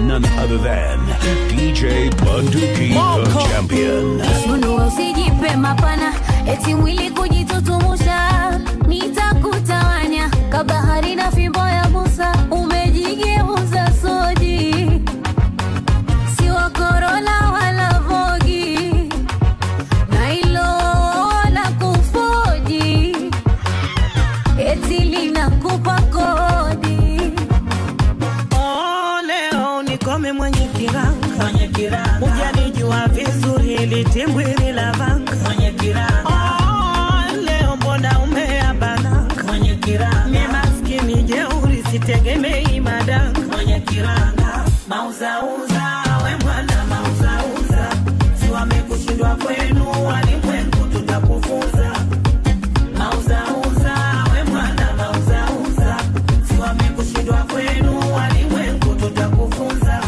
none other than DJ Bunduki, the champion. Sunua usijipe mapana, eti mwili kujitutumusha, nitakutawanya kabahari na fimbo ya Musa, umejigeuza soji, si wa Corolla wala Vogi, na ilo la kufoji, eti linakupa kodi. Oh, leo nikome mwenye kiranga mwenye kiranga ujanijua vizuri ili timbwili la vanga mwenye kiranga oh, leo mbona umeabananga mwenye kiranga mi maskini jeuri sitegemei madanga mwenye kiranga mauzauza we mwana mauzauza si wamekushindwa kwenu walimwengu tutakufunza mauzauza we mwana mauzauza si wamekushindwa kwenu walimwengu tutakufunza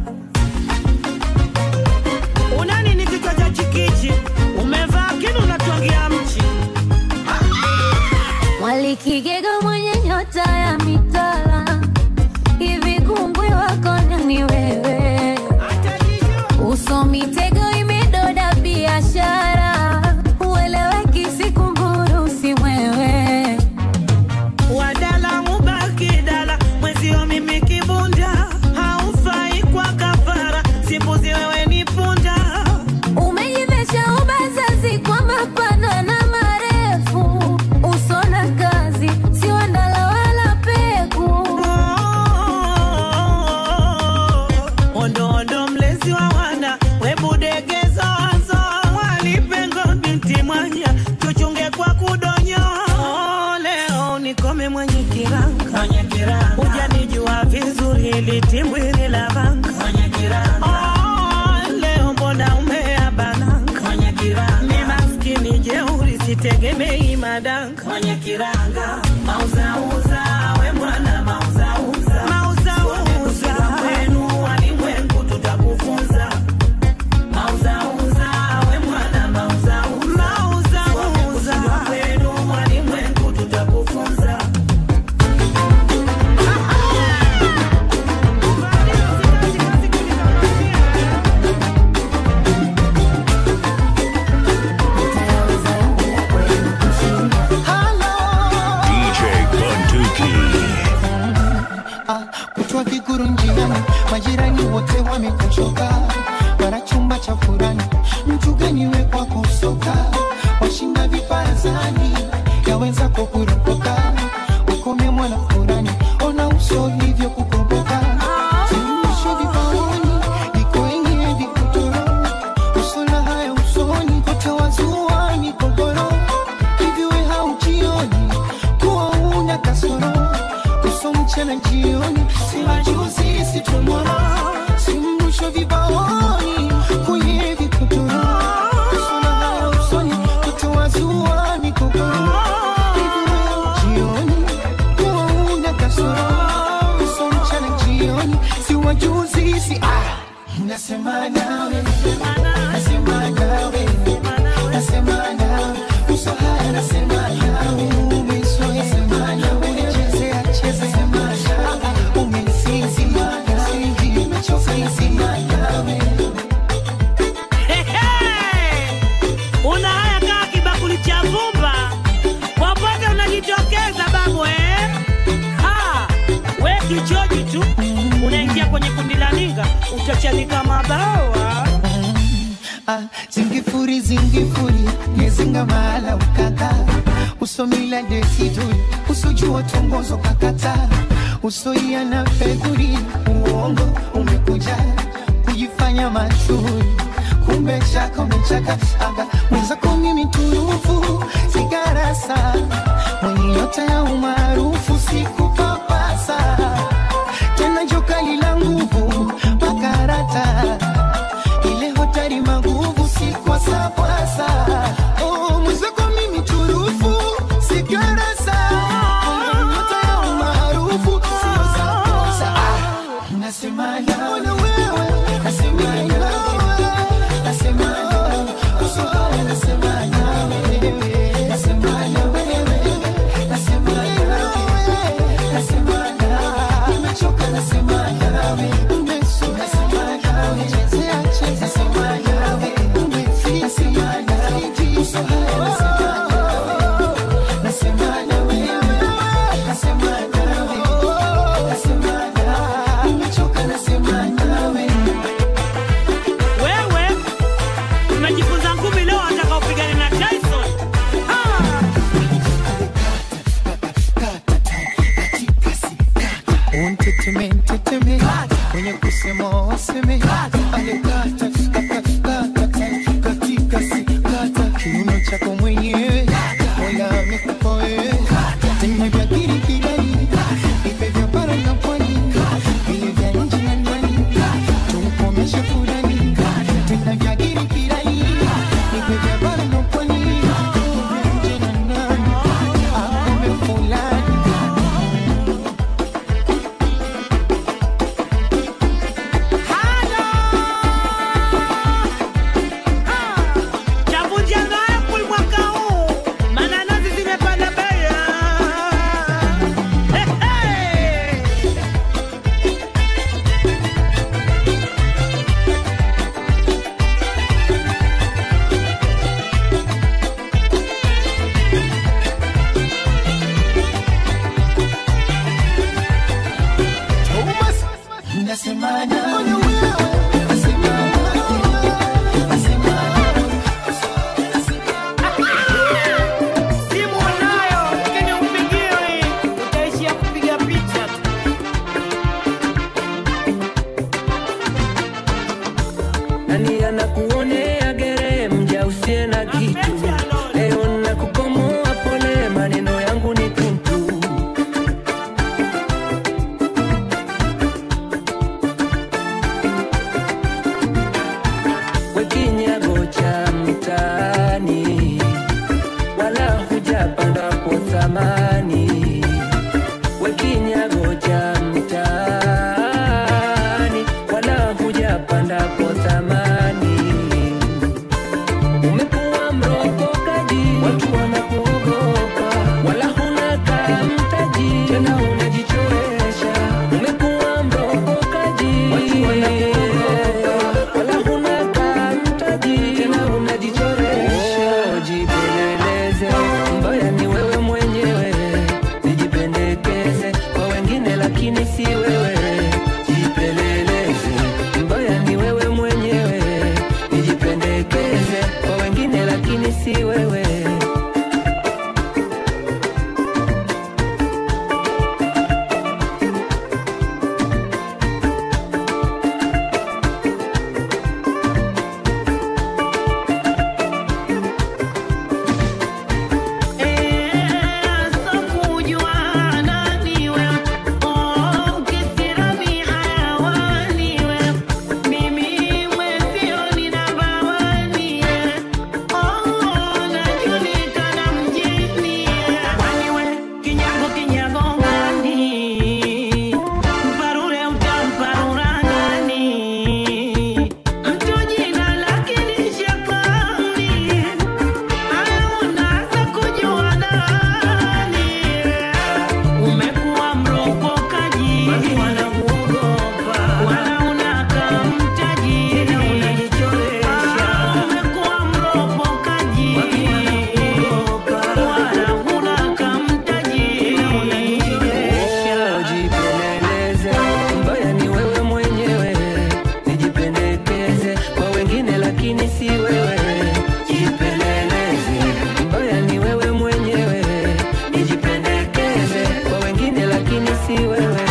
una nini kichwa cha chikichi umevaa kinu unatwangia mchi Mwalikigega mwenye nyota ya mitala, hivi kungwi wako ni wewe, uso mitego imedoda biashara, ueleweki siku mburu si mwewe. wadala mubaki dala mwezio mimi kibunda haufai kwa kafara simbuzi wewe ni punda Umejivesha ubazazi kwa mapana na marefu, uso na kazi si wandala wala peku. ondoondo mlezi wa wana webudegezo wazo walipengo binti mwanya tuchunge kwa kudonyo leo nikome mwenye kiranga ujanijua vizuri litimbwili la vanga Oh, leo mbona umeabananga mi maskini jeuri sitegemei madanga mauzauza we mwana mauzauza mauzauza kwenu walimwengu tutakufunza mauzauza we mwana mauzauza mauzauza kwenu walimwengu tutakufunza DJ Bunduki. Ah, kutwa viguru njiani, majirani wote wamekuchoka, bara chumba cha furani, mtu gani we kwako soka, washinda viparazani, yaweza kukuropoka, ukome mwana furani, ona uso hivyo kukomboka, Suluhisho vipaoni, liko yenye vikutoro, uso na haya usoni, kote wazuani kogoro, hivi we haujioni, kuwa una kasoro uso mchana jioni, si majuzi si tomorrow, si mrusho vibaoni kwenye vikuturo, uso na haya usoni, kutoa zuani kokoro, hivi leo jioni, kuwa una kasoro, uso mchana jioni, si wajuzi si ah, nasema nawe, nasema nawe, nasema nawe, uso haya nasema nawe, umezoea sema nawe, unachezea cheza sema nawe, umenisinzi nawe, nimechoka sema nawe. una haya kaa kibakuli cha vumba popote unajitokeza babu eh? ha, we kichoji tu unaingia kwenye kundi la ninga utachanika mabawa Ah, zingifuri zingifuri nezinga mahala ukaka usomila desiduri usojua tongozo kakata usoia na fedhuri uongo umekuja kujifanya mashuhuri kumbe chaka umechaka aga mwenzako mimi turufu sigarasa mwenye nyota ya umaarufu sikupapasa tena jokali la nguvu makarata ile hotari maguvu si kwa sapwasa oh, mwenzako mimi turufu sigarasa mwenye nyota ya umaarufu sio sapwasa ah, nasema nawe nasema nawe nasema nawe usohaya nasema nawe nasema nawe nasema nawe unteteme nteteme wenye kusema waseme angekata kata kata katika sikata kiuno chako mwenyewe mola amekupa wewe tena vya kirikidai ipe vya bara na pwani vile vya nje na ndani tumkomeshe fulani tena vya kirikidai ipe vya bara na pwani vile vya nje na ndani akome fulani Chavunja nayo kul mwaka huu, mananasi zimepanda bei. Hey, hey. Simu unayo, lakini umpigiwi. Utaishia kupiga picha tu. nani anakuonea gere mja usiye na kitu leo nakukomoa pole maneno yangu ni tuntu wekinyago cha mtaani wala hujapanda po thamani wekinyago cha mtaani wala hujapanda po thamani umekuwa mrokokaji watu wanakuogopa wala huna kamtaji tena unajichoresha umekuwa mrokokaji watu wanakuogopa wala huna kamtaji tena unajichoresha jipeleleze mbaya ni wewe mwenyewe nijipendekeze kwa wengine lakini si wewe jipeleleze mbaya ni wewe mwenyewe nijipendekeze kwa wengine lakini si wewe Umekuwa mrokokaji, watu wanakuogopa, wala unakaa mtaji, tena unajichoresha. Umekuwa mrokokaji, watu wanakuogopa, wala unakaa mtaji, tena unajichoresha. jipeleleze mbaya ni wewe mwenyewe nijipendekeze kwa wengine lakini si wewe jipeleleze mbaya ni wewe mwenyewe nijipendekeze kwa wengine lakini si wewe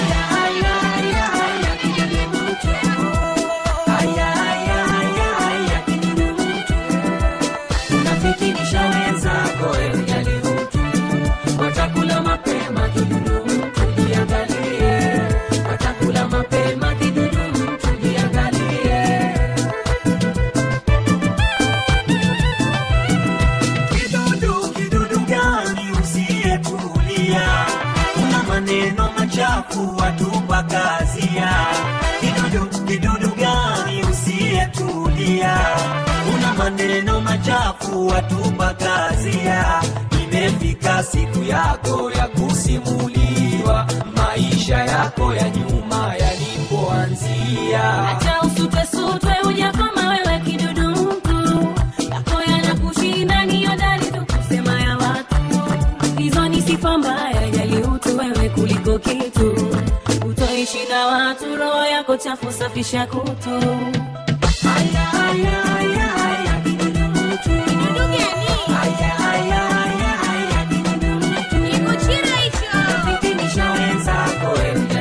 unafikirisha wenzako ujali utu watakula mapema kidudu mtu jiangalie watakula mapema kidudu mtu jiangalie Kidudu, kidudu gani usiyetulia? Una maneno machafu watupa kazia. Kidudu, kidudu gani usiyetulia? Una maneno machafu watupa kazia. Imefika siku yako ya kusimuliwa maisha yako ya nyuma yalipoanzia. Acha usutwesutwe uja kama wewe kidudu mtu yako yanakushinda ni hodari tu kusema ya watu hizo ni sifa mbaya jali utu wewe kuliko kitu utoishi na watu roho yako chafu safisha kutu Aya, aya, aya, aya, kidudu mtu. Kidudu gani? Aya, aya, aya, aya, kidudu mtu. Nikuchira hicho. Fikirisha wenzako ujali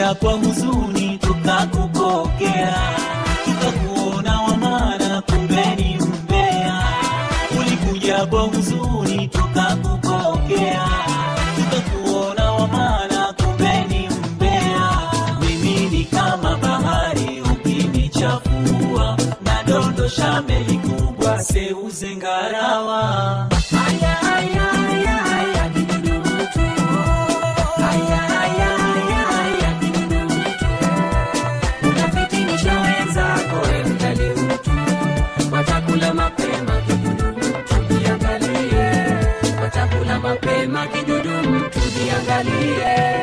ulikuja kwa huzuni tukakupokea tukakuona wamana kumbe ni mbea ulikuja kwa huzuni tukakupokea tukakuona wamana kumbe ni mbea mimi ni kama bahari ukinichafua nadondosha meli kubwa seuze ngarawa Aya, aya, aya, aya, kidudu mtu. Aya, aya, aya, aya, kidudu mtu. Unafitinisha wenzako, we mdali mtu. Watakula mapema kidudu mtu, jiangalie. Watakula mapema kidudu mtu, jiangalie.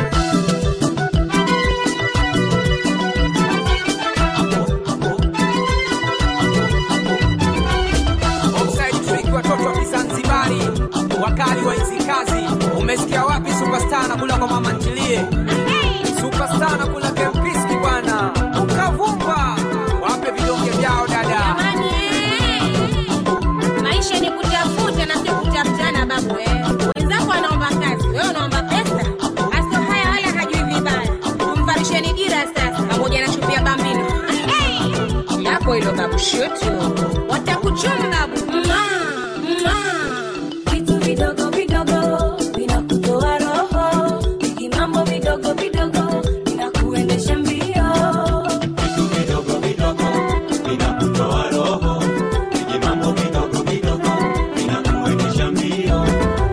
Offside trick watoto wa Kizanzibari, wakali wa hizi kazi. Umesikia wapi superstar na kula kwa mama ntilie? Superstar na kula kempiski bwana, ukavumba wape vidonge vyao dada. Jamani, eh. maisha ni kutafuta na sio kutafutana babu eh. wenzako anaomba kazi wewe unaomba pesa aso haya wala hajui vibaya tumvarisheni dira sasa pamoja na chupi ya bambino hey. yako hilo babu shutu watakuchuma babu Mwah, mwah. Vitu vidogo vidogo vinakutoa roho, vijimambo vidogo vidogo vinakuendesha mbio. vitu vidogo vidogo vinakutoa roho vije mambo vidogo vidogo vinakuendesha mbio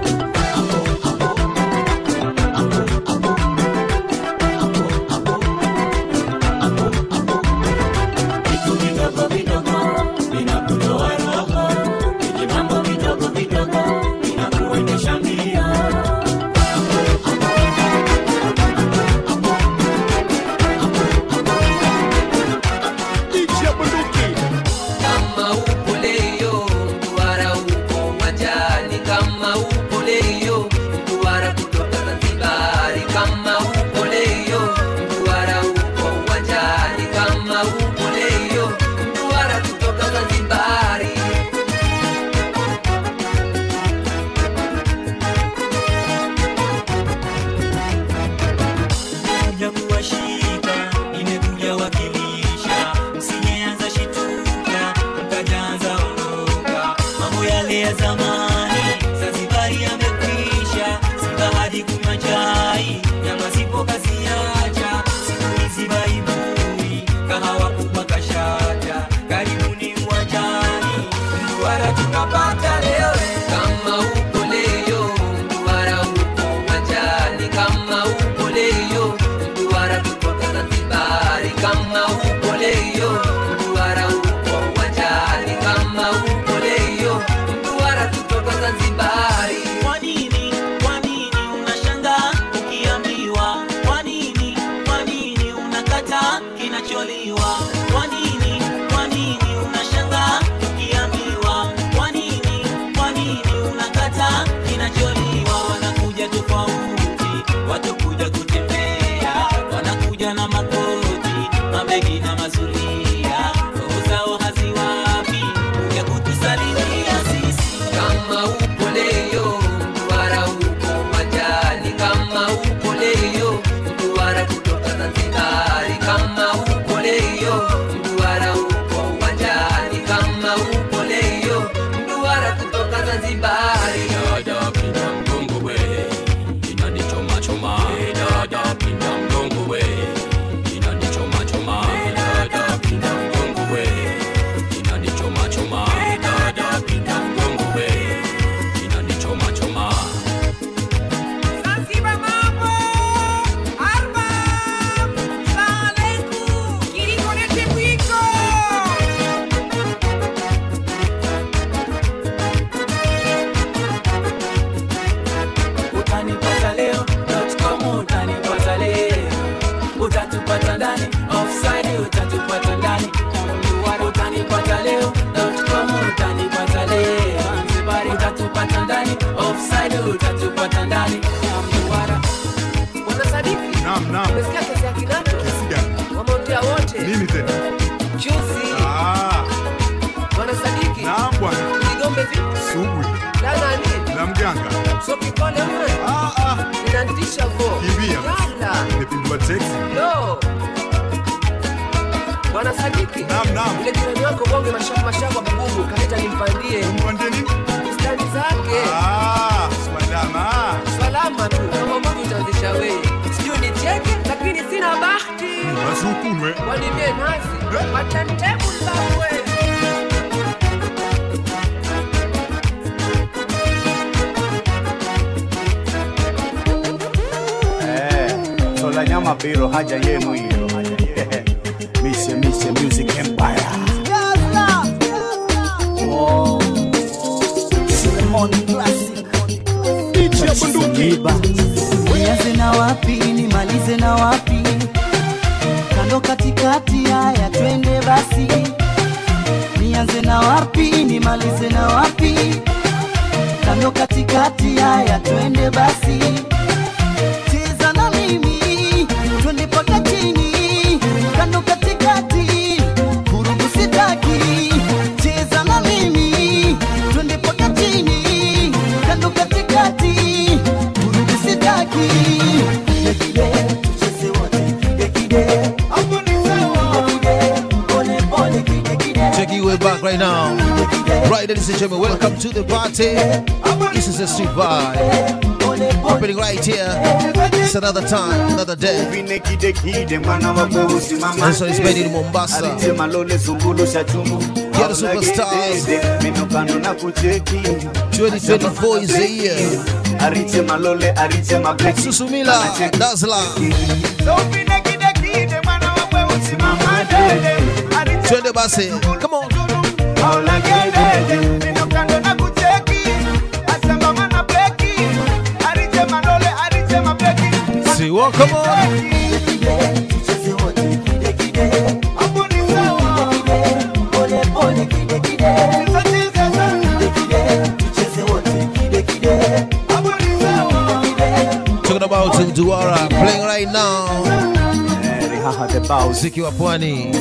vitu vidogo vidogo vinakutoa roho vije mambo vidogo vidogo vinakuendesha mbio kama upo leo mduara uko uwanjani kama upo leo mduara kutoka zanzibari kama upo leo mduara uko uwanjani kama upo leo mduara kutoka zanzibari kuja kuwashika imekuja wakilisha msijeanza shituka mkajaanza ondoka mambo yale ya zamani zanzibari yamekwisha simba hadi kunywa chai nyama zipo kaziacha siku hizi baibui kahawa kubwa kashata karibuni uwanjani mduara tunapata leo kama upo leo mduara uko uwanjani kama upo leo mduara kutoka zanzibari kama upo leo mduara uko uwanjani kama upo leo mduara kutoka zanzibari Kwa nini, kwa nini unashangaa ukiambiwa? Kwa nini, kwa nini unakata kinacholiwa? Kwa nini, kwa nini unashangaa ukiambiwa? Kwa nini, kwa nini unakata kinacholiwa? Wanakuja tofauti, watakuja kutembea, wanakuja na makoti, mabegi na mazulia, roho zao haziwapi kuja kutusalimia sisi. kama upo leo mduara uko uwanjani kama upo leo mduara kutoka zanzibari kama upo leo mduara uko uwanjani kama upo leo mduara kutoka zanzibari dada pinda mgongo we inanichoma choma dada pinda mgongo we inanichoma choma dada pinda mgongo we inanichoma choma dada pinda mgongo we inanichoma choma Zanzibar mambo arba salamu alaikum kiliko nete mwiko utanipata leo com utanipata leo utatupata ndani offside utatupata ndani utanipata leo com utanipata leo Zanzibari utatupata ndani offside utatupata ndani Mduara bwana sadiki Naam, naam. umesikia kesi ya kinato Kesi gani? wameotea wote Nini tena? juzi Ah, bwana sadiki naam bwana. ligombe vipi Sugu la nani la mganga. so kipole mwe Ah, ah. inantisha vo Kimbia. yala Nimepinduka Namba teksi. Lo. Bwana Sadiki. Naam, naam. Ile jirani wako bonge mashaku mashaku hapa Mungu kaleta nimpandie. Umpandie nini? Stani zake. Ah, salama. Salama tu. Kama Mungu utaanzisha wewe. Sijui nicheke lakini sina bahati. Basi ukunwe. Wanine nazi. Matantebu zawe. Eh, sola nyama biro haja yenu hiyo. Mise Mise Music Empire. Oh. Cinnamon Classic. Iba. Nianze na wapi nimalize na wapi? Kando katikati, haya twende basi. Nianze na wapi nimalize na wapi? Kando katikati, haya twende basi. Cheza na mimi twende paka chini, kando katikati, vurugu sitaki. Cheza na mimi twende paka chini, kando katikati, vurugu sitaki. Gekide, tucheze wote, gekide. Gekide, pole pole, kide, kide. Take you way back right now. Right, ladies and gentlemen, welcome to the party. This is a street vibe. Happening right here. It's another time, another day. This one is made in Mombasa. Get the superstars. 2024 is the year. Susumila, Dazzler. Twende basi. Come on. See what? Come on. Talking about Duara playing right now. Muziki wa pwani.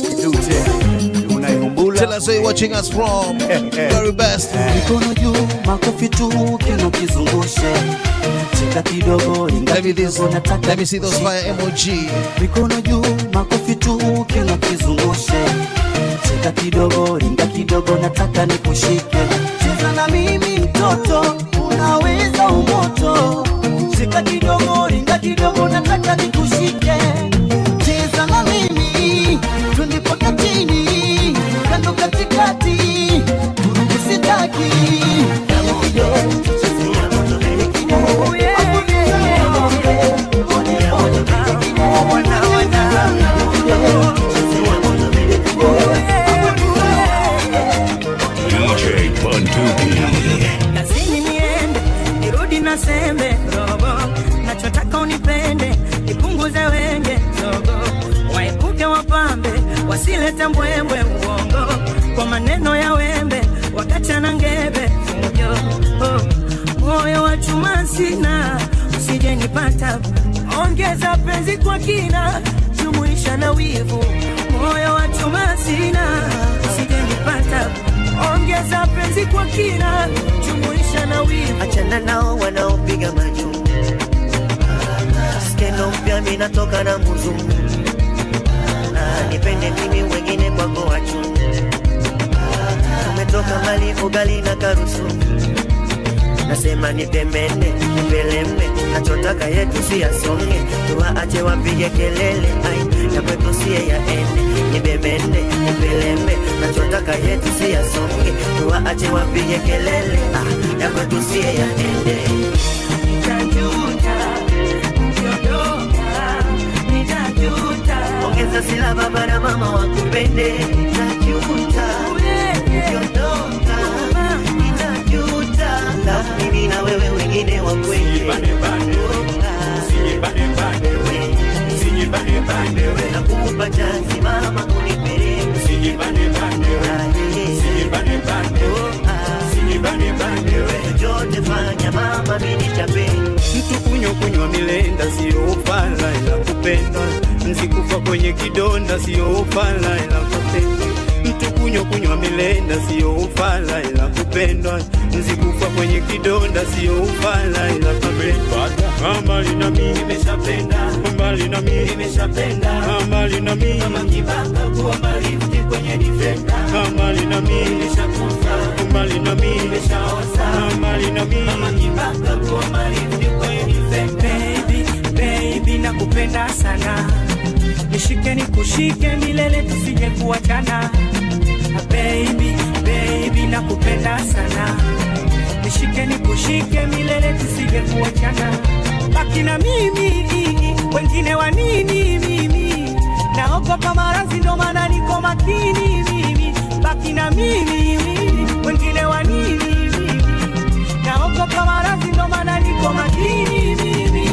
Tell us where you're watching us from. Very best. Mikono juu, makofi tu, kino kizungushe. Cheka kidogo, inga Let me this. kidogo, nataka Let me see those fire emoji. mikono juu, makofi tu, kino kizungushe. Cheka kidogo, ringa kidogo, nataka nikushike. Cheza na mimi mtoto, unaweza umoto. Cheka kidogo, ringa kidogo, nataka nikushike. Cheza na mimi, twende mpaka chini, kando katikati, vurugu sitaki. DJ Bunduki. kazini niende nirudi na sembe robo nachotaka unipende nipunguze wenge zogo waepuke wapambe wasilete mbwembwe uongo kwa maneno ya wembe wakachana ngebe fujo oh. moyo wa chuma sina usije nipata ongeza penzi kwa kina jumuisha na wivu moyo wa chuma sina usije nipata ongeza penzi kwa kina jumuisha na wivu achana nao wanaopiga majuu skendo mpya minatoka na muzungu Ah, nipende mimi wengine kwako wachu tumetoka mbali ugali na karusu nasema nipemene nipelembe nachotaka yetu si yasonge tuwaache wapige kelele ai ya kwetu siye yaende nibemene nipelembe nachotaka yetu si yasonge tuwaache wapige kelele ah, ya kwetu siye yaende ongeza silaba bara mama wakupende najuta ukiondoka ninajuta na mimi na wewe wengine wakwende nakukupa chansi mama unipeleke chochote fanya mama minichape mtu kunywa kunywa milenda sio ufala ila kupenda mzikufa kwenye kidonda sio ufala ila kupenda mtu kunywa kunywa kunywa milenda sio ufala ila kupendwa nzikufa kwenye kidonda sio ufala ila kupendwa mbali na mimi nimeshapenda mbali na mimi nimeshapenda mbali na mimi kama kibaka kuwa mbali kwenye defender mbali na mimi nimeshakufa mbali na mimi nimeshaosa mbali na mimi kama kibaka kuwa mbali kwenye defender baby, baby nakupenda sana nishike nikushike milele tusije kuachana Ah, baby, baby nakupenda sana nishike nikushike milele tusije kuachana baki na mimi wengine wa nini mimi naogopa maradhi ndo maana niko makini mimi baki na mimi wengine wa nini mimi naogopa maradhi ndo maana niko makini mimi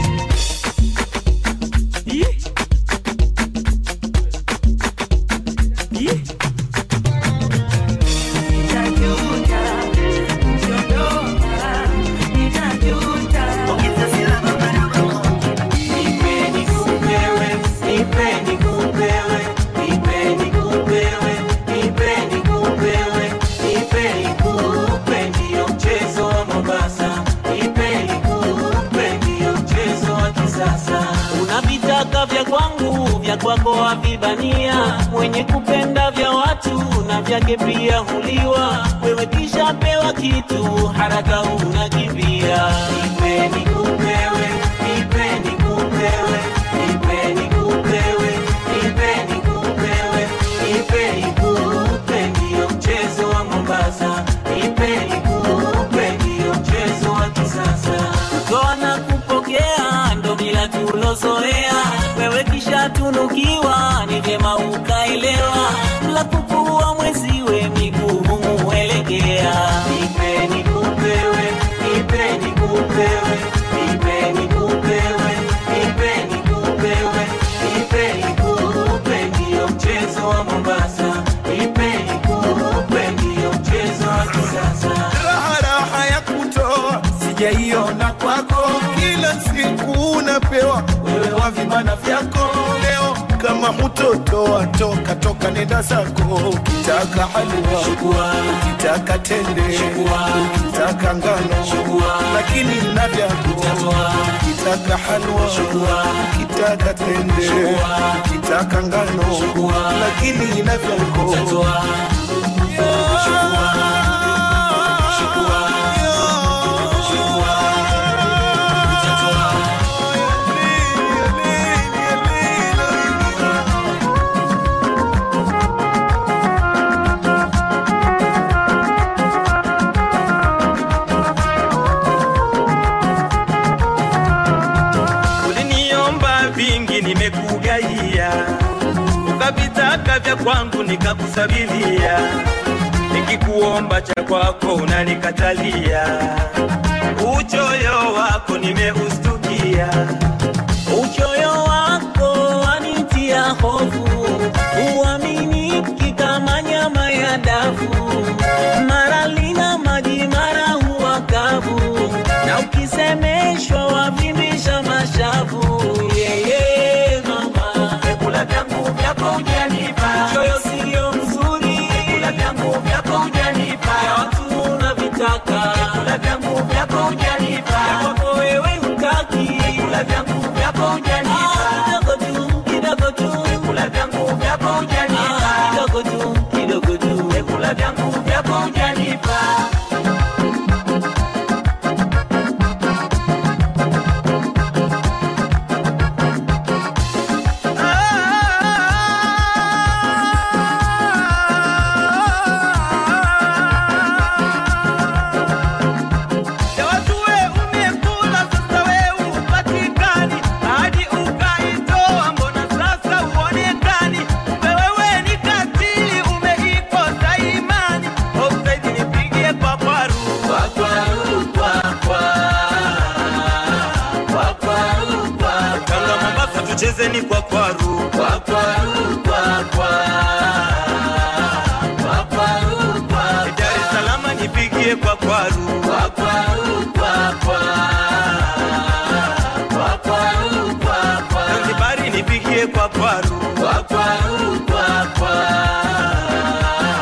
Ih. Ih. Nitajuta, ukiondoka, nitajuta. Nipeni kupewe, nipeni kupewe, nipeni kupewe, nipeni kupewe, nipeni kupe, ndio mchezo wa Mombasa. Nipeni kupe, ndio mchezo wa kisasa. Unavitaka vya kwangu, vya kwako havibania. Mwenye kupenda vya watu na vyake pia huliwa. Wewe kisha pewa kitu, haraka unakimbia. Nipeni kupewe, nipeni kupewe, nipeni kupewe, nipeni kupewe, nipeni kupe, ndio mchezo wa Mombasa. Nipeni kupe, ndio mchezo wa kisasa. Kutoa na kupokea ndo mila tulozoea. Wewe kisha tunukiwa, ni vyema ukaelewa. La kukuwa mweziwe miguu muelekea. Nipeni kupewe, nipeni kupewe, nipeni kupewe, nipeni kupewe, nipeni kupe, ndio mchezo wa Mombasa. Nipeni kupe, ndio mchezo wa kisasa. raha raha ya kutoa sijaiona kwako, kila siku unapewa wewe wa vibana vyako. Leo kama hutotoa toka toka, nenda zako. Ukitaka halua ukitaka tende ukitaka ngano lakini na vyako. Ukitaka halua ukitaka tende ukitaka ngano lakini na vyako. uliniomba vingi nimekugaia, ukavitaka vya kwangu nikakusabilia, nikikuomba cha kwako unanikatalia, uchoyo wako nimeustukia, Uchoyo wako wanitia hofu, uaminiki kama nyama ya dafu, mara lina maji, mara huwa kavu, na ukisemeshwa wavimbisha mashavu. Yeye mama, vyakula vyangu vyako hujanipa, uchoyo sio mzuri, vyakula vyangu vyako hujanipa, ya watu unavitaka, vyakula vyangu vyako hujanipa, ya kwako wewe hutaki, vyakula vyangu vyako hujanipa, kidogo tu, kidogo tu, vyakula vyangu vyako hujanipa, kidogo tu, kidogo tu, vyakula vyangu vyako hujanipa. ya watu we umekula, sasa we upatikani, hadi ukaitoa, mbona sasa uonekani? Wewe ni katili, umeikosa imani, offside nipigie kwa kwaru, kwa kwaru, kwa kwa kwa kwaru, kwa Tanga Mombasa tuchezeni kwa kwaru, kwa kwaru, kwa kwa kwa kwaru, kwa Dar es Salaam nipigie kwa kwaru, kwa kwaru, kwa kwa kwa kwaru, kwa kwa Zanzibari nipigie kwa kwaru, kwa kwaru, kwa kwa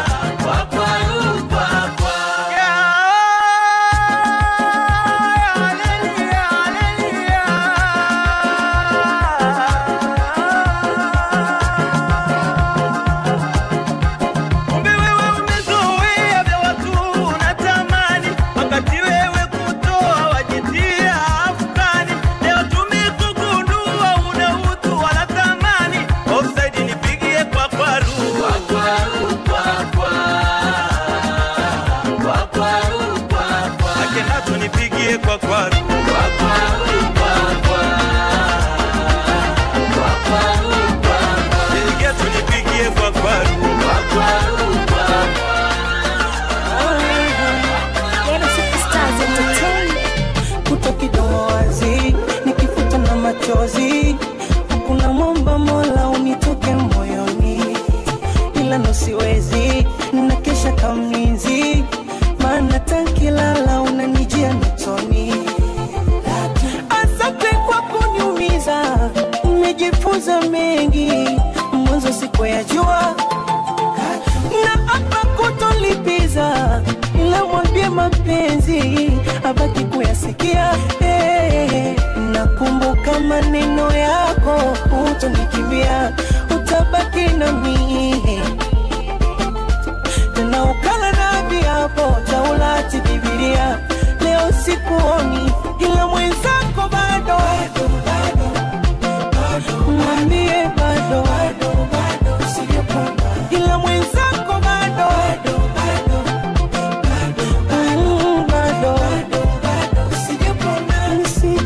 mwenzano siwezi na kesha kamlinzi maana tankilala unanijia notoni asante kwa kuniumiza umejifunza mengi mwanzo sikuyajua na hapa kutolipiza ila mwambie mapenzi abaki kuyasikia hey, nakumbuka maneno yako utonikimbia utabaki nami tena ukala na viapo taulati bibilia leo sikuoni ila mwenzako bado mwambie bado ila mwenzako bado Mm, bado sijapona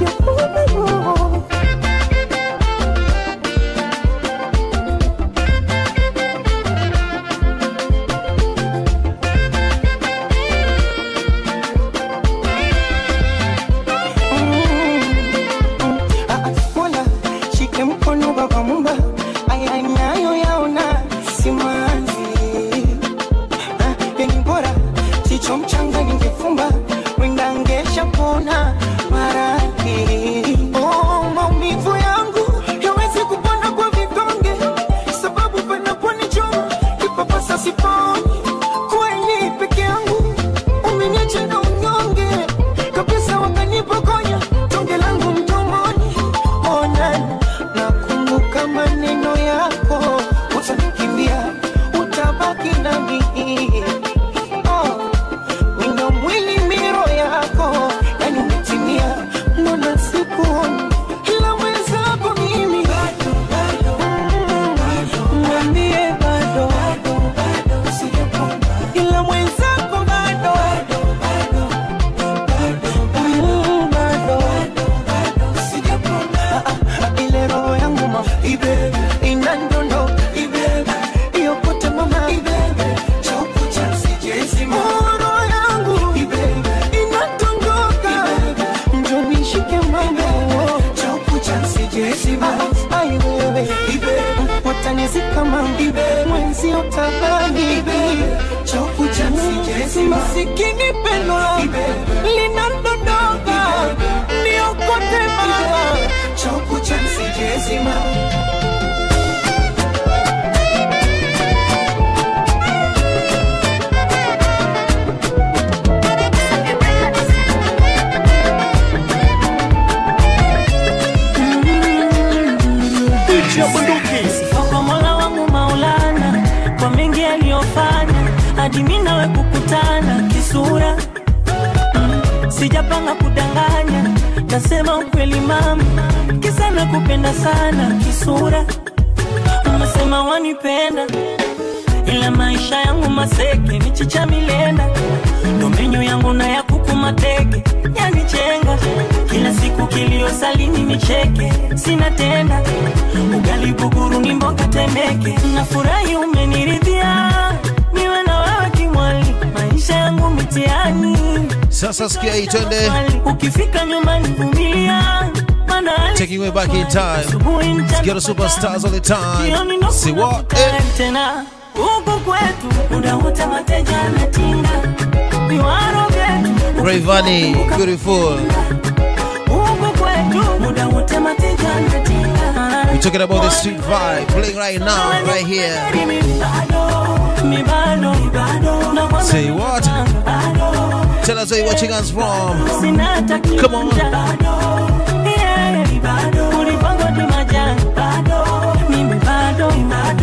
Mola shike mkono baba mumba aya nayo yaona simanzi Ah, yani bora chicho mchanga ningefumba wenda ngesha pona maradhi oh, maumivu yangu yawezi kupona kwa vidonge sababu panaponichoma kipapasa siponi kweli peke yangu umeniacha na unyonge kabisa wakanipokonya tonge langu mdomoni ona nakumbuka maneno yako utanikimbia utabaki nami oh, wino mwili miro yako yani umetimia mbona sikuoni ila mwenzako mimi Mm, mwambie bado ila mwenzako bado Mm, bado Ah, ah, ile roho yangu ma ibe inandondo ibe iyokote mama ibe chauku cha sijezima roho yangu ibe inatondoka njo nishike mama chauku cha sijezima ai wewe ibe watanizika mama ibe mwenzi utabani ibe chauku cha sijezima masikini pendo ibe linadondoka niokote mama chauku cha sijezima Sifa kwa Mola wangu Maulana kwa mengi aliyofanya hadi mimi nawe kukutana kisura. Mm, Sijapanga kudanganya, nasema ukweli mama, kisa nakupenda sana kisura. Umesema wanipenda ila maisha yangu maseke, michicha milenda, ndo menyu yangu na ya kuku mateke, yanichenga kila siku kilio salini nicheke, sina tenda ugali buguru ni mboga temeke, nafurahi umeniridhia, niwe na wewe kimwali, maisha yangu mitiani Sasa sikia hii twende. ukifika nyumbani vumilia, maana hali Taking way back in time. Let's get the superstars all the time. See what? Eh. tena huku kwetu muda wote mateja anatinga viwaro vyetu Rayvani, beautiful. huku kwetu muda wote mateja anatinga We're talking about the street vibe playing right now, right here. mi bado na Say what? Tell us where you're watching us from. sina hata Come on. Yeah, ulipangwa tu majani mimi bado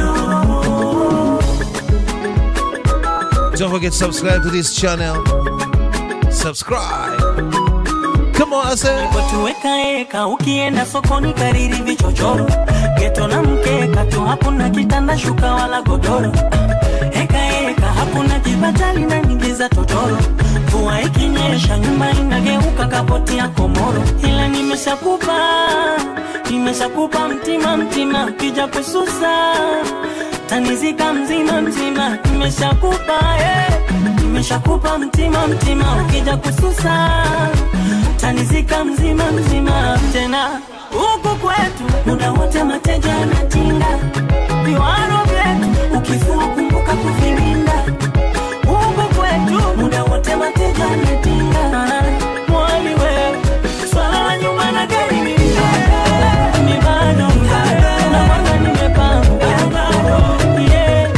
Don't forget to subscribe to this channel. Subscribe. Come on, I say. tuweka eka ukienda sokoni kariri vichochoro geto na mkeka tu hakuna kitanda shuka wala godoro eka eka hakuna kibatali na nyingi za totoro mvua ikinyesha nyumba inageuka kapoti ya komoro ila nimeshakupa nimeshakupa mtima mtima kija kususa tanizika mzima mzima nimeshakupa eh. nimeshakupa mtima mtima ukija kususa tanizika mzima mzima tena huku kwetu muda wote mateja anatinga viwaro vyetu ukifua kumbuka toka kuvirinda huko kwetu muda wote mateja ametinga mwali wewe swala la nyuma na gari mimi bado na mwanga nimepanga yeah.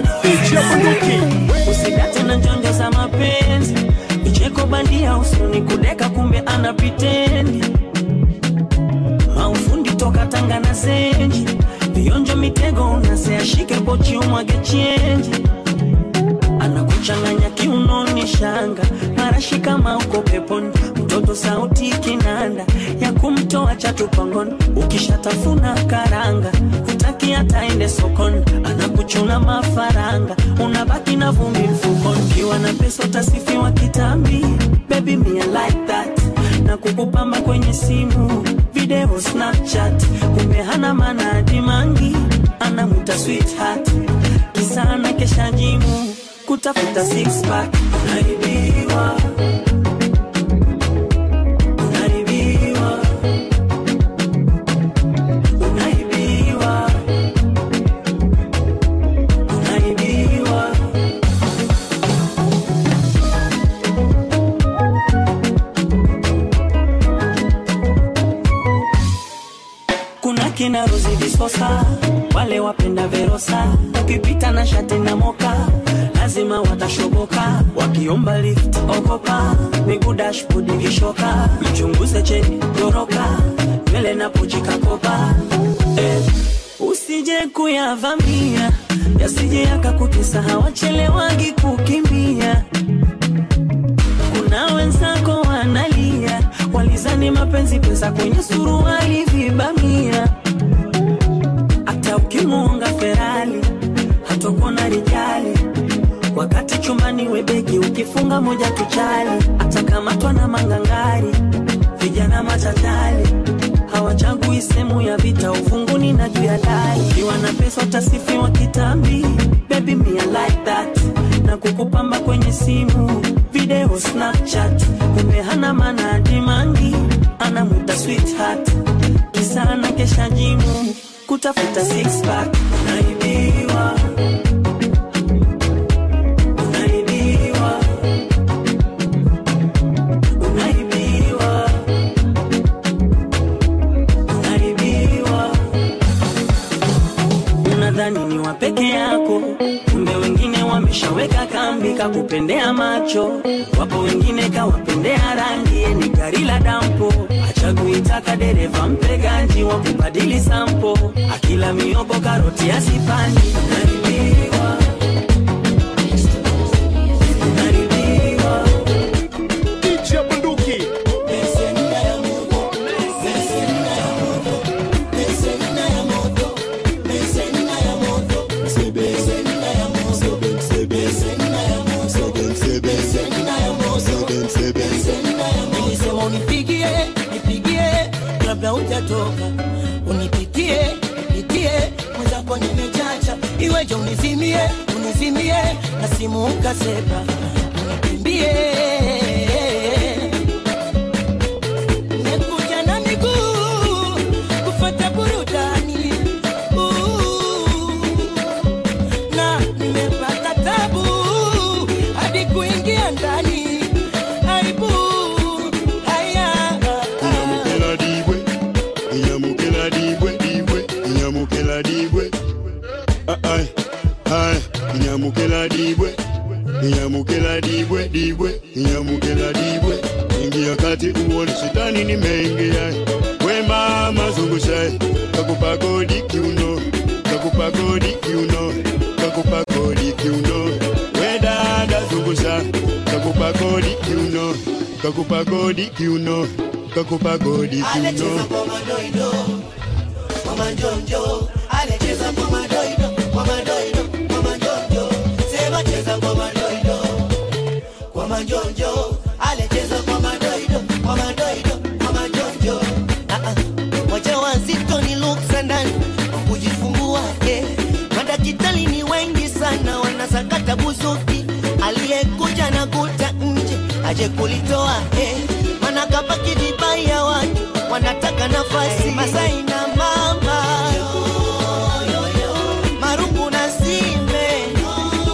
usidate na njonjo za mapenzi vicheko bandia usoni kudeka kumbe ana pitendi maufundi toka tanga na zenji vionjo mitego unaseashike pochi umwage chenji anakuchanganya kiunoni shanga marashi kama uko peponi mtoto sauti kinanda ya kumtoa chatupangoni ukishatafuna karanga hutaki hata ende sokoni anakuchuna mafaranga unabaki na vumbi mfukoni ukiwa na pesa utasifiwa kitambi baby me I like that na kukupamba kwenye simu video snapchat kumbe hana maana dimangi anamuta sweetheart kisana kesha jimu kutafuta six pack unaibiwa unaibiwa unaibiwa unaibiwa kuna kina Rozi Visosa, wale wapenda Verosa, ukipita na shati na moka lazima watashoboka, wakiomba lift ogopa, miguu dashboard vishoka, mchunguze cheni goroka, nywele na pochi kakopa eh, usije kuyavamia yasije yakakutesa, hawachelewagi kukimbia kuna wenzako wanalia, walizani mapenzi pesa kwenye suruali vibamia. Hata ukimuonga Ferali hatokona rijali, wakati chumbani webeki ukifunga moja tuchali, atakamatwa na mangangari, vijana machachali hawachagui sehemu ya vita, ufunguni na juu ya dari. Ukiwa na pesa utasifiwa kitambi, baby me I like that, na kukupamba kwenye simu video Snapchat, kumbe hana maana dimangi, anamuta sweetheart, kisa na kesha jimu kutafuta six pack, unaibiwa unaibiwa unaibiwa unaibiwa unadhani ni wa peke yako kumbe wengine wameshaweka kambi kakupendea macho wapo wengine kawapendea rangi ni gari la dampo achaguitaka dereva mpe ganji wa kubadili sampo akila miogo karoti asipandi unaribiwa unaribiwa Kicha bunduki nilisema unipigie nipigie kabla hujatoka unipitie nipitie mwenzako nimechacha iweje unizimie unizimie na simu ukasepa unikimbie Nimekuja na miguu kufuata burudani Ooh. na nimepata tabu hadi kuingia ndani aibu haya Inyamukela dibwe, inyamukela dibwe, dibwe, inyamukela dibwe. Ah, ai, ai, inyamukela dibwe, inyamukela dibwe, dibwe, inyamukela dibwe. Ingia kati uone shetani nimeingia. We mama zungusha, kakupa kodi kiuno, kakupa kodi kiuno, kakupa kodi kiuno. We dada zungusha, kakupa kodi kiuno, kakupa kodi kiuno, kakupa kodi kiuno. Mama Jonjo, anacheza kwa madoido, kwa madoido, kwa majonjo. Sema cheza kwa madoido, kwa majonjo. Anacheza kwa madoido, kwa madoido, kwa majonjo. Ah, ah. Wajawazito ni luksa ndani kwa kujifungua eh. Madaktari ni wengi sana wanasakata buzuki, aliyekuja na kuta nje aje kulitoa eh. Maana kabaki vibaya watu wanataka nafasi Masai na mama marungu na sime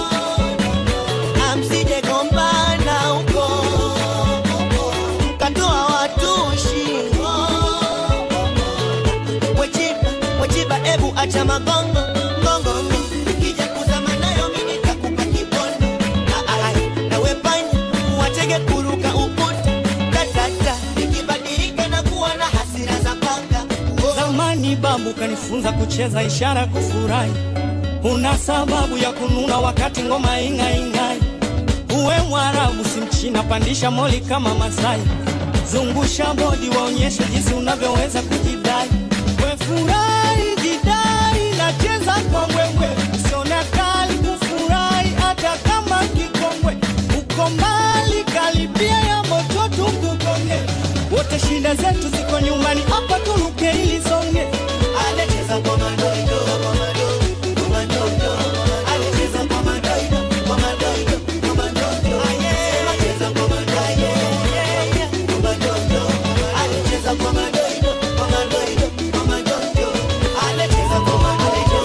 kuacha magongo ngongongo ikija kuzama nayo mimi nitakupa kipondo Ah, ah, nawe panya watege kuruka ukuta tatata nikibadilika na kuwa na hasira za panga Zamani babu kanifunza kucheza ishara kufurahi, una sababu ya kununa wakati ngoma ing'aing'ai. Uwe Mwarabu si Mchina, pandisha moli kama Masai, zungusha bodi waonyeshe jinsi unavyoweza kujidai. We furahi jidai, nacheza kwa mbwembwe, usione kali kufurahi hata kama kikongwe. Uko mbali karibia ya moto tukugonge, wote shida zetu ziko nyumbani, hapa turuke ili songe. Anacheza kwa madoido, kwa madoido, kwa madoido. Anacheza kwa madoido, kwa madoido, kwa madoido. Anacheza kwa madoido, kwa madoido. Anacheza kwa madoido, kwa madoido, kwa madoido. Anacheza kwa madoido,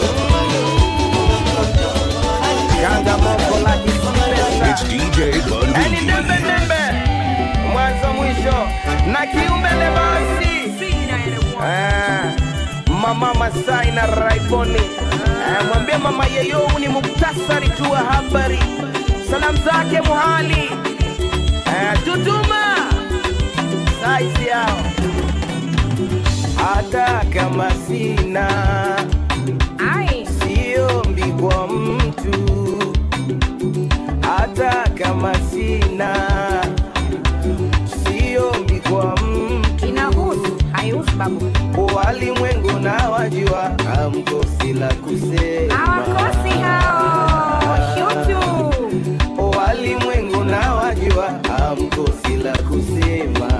It's DJ Yaani dembe Bunduki. dembe mwanzo mwisho na kiumbele basi Eh, mama Masai na Raiboni Eh, mwambie mama yeyo ni muktasari tu wa habari salamu zake muhali Eh, tutuma saizi yao hata kama sina siombi kwa mtu hata kama sina siombi kwa mtu inahusu haihusu babu walimwengu na wajua hamkosi la kusema hawakosi hao shutu walimwengu na wajua hamkosi la kusema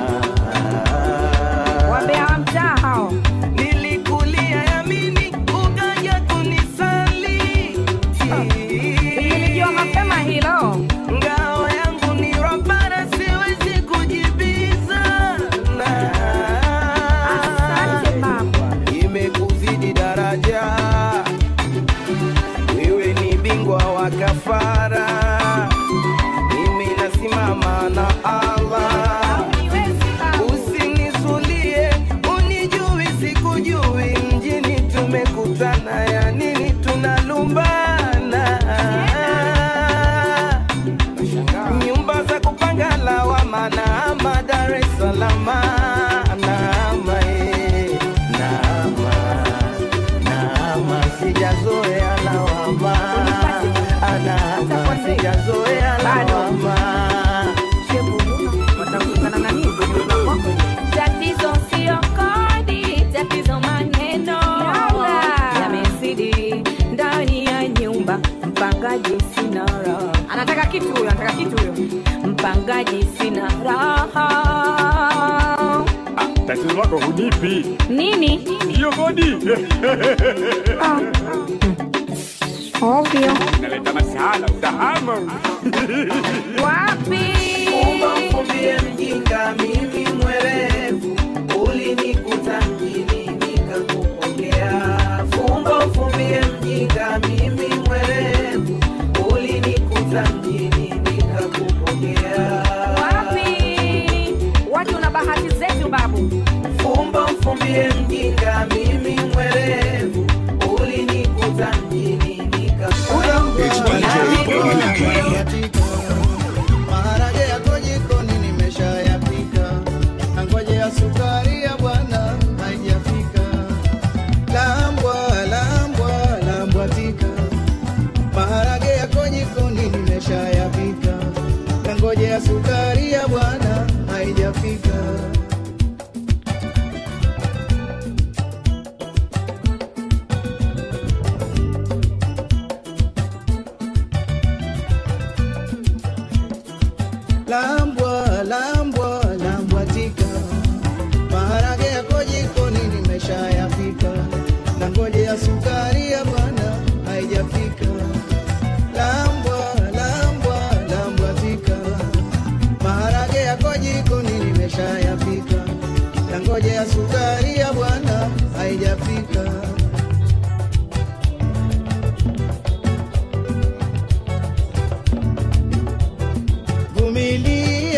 wambea wa mtaa hao nilikulia yamini ukaja kunisali nilijua mapema hilo ngao yangu ni robara siwezi kujibizana asante baba imekuzidi daraja wewe ni bingwa wa kafara mimi nasimama na allah usinisulie unijui sikujui mjini tumekutana ya nini tunalumbana nyumba za kupanga lawama naama dar es salama naama eh, naama naama sijazoea lawama anaama sijazoea lawama Tatizo sio kodi, tatizo maneno yamezidi ndani ya nyumba. Mpangaji sina raha, anataka kitu huyo anataka kitu huyo mpangaji sina raha. tatizo lako hunipi Nini hiyo kodi ovyo naleta masala utahama wapi Umamfumbie mjinga mimi mwerevu, ulinikuta mjini nikakupokea. Fumba ufumbie mjinga mimi mwerevu, ulinikuta mjini nikakupokea. wapi watu na bahati zetu babu Fumba ufumbie mjinga mimi mwerevu, ulinikuta mjini It's DJ Bunduki. maharage yako jikoni nimeshayapika na ngoje ya sukari ya bwana haijafika lambwa lambwa lambwa tika maharage yako jikoni nimeshayapika na ngoje ya sukari ya bwana haijafika lambwa lambwa lambwa tika maharage yako jikoni nimeshayapika na ngoje ya sukari ya bwana haijafika lambwa lambwa lambwa tika maharage yako jikoni nimeshayapika na ngoje ya sukari ya bwana haijafika vumilia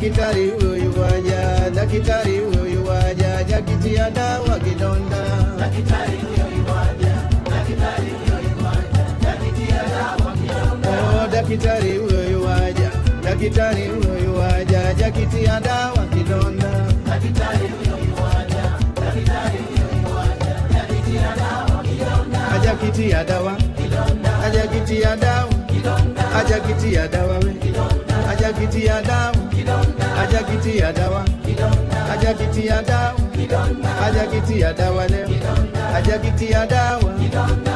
Daktari huyu waja, daktari huyu waja, jakitia dawa kidonda. Daktari huyu waja, daktari huyu waja, jakitia dawa kidonda. Oh, daktari huyu waja, daktari huyu waja, jakitia dawa kidonda. Daktari huyu waja, daktari huyu waja, jakitia dawa kidonda. Ajakitia dawa kidonda, ajakitia dawa kidonda, ajakitia dawa we kidonda, ajakitia dawa kidonda, ajakitia dawa kidonda, ajakitia dawa kidonda, ajakitia dawa leo kidonda, ajakitia dawa kidonda.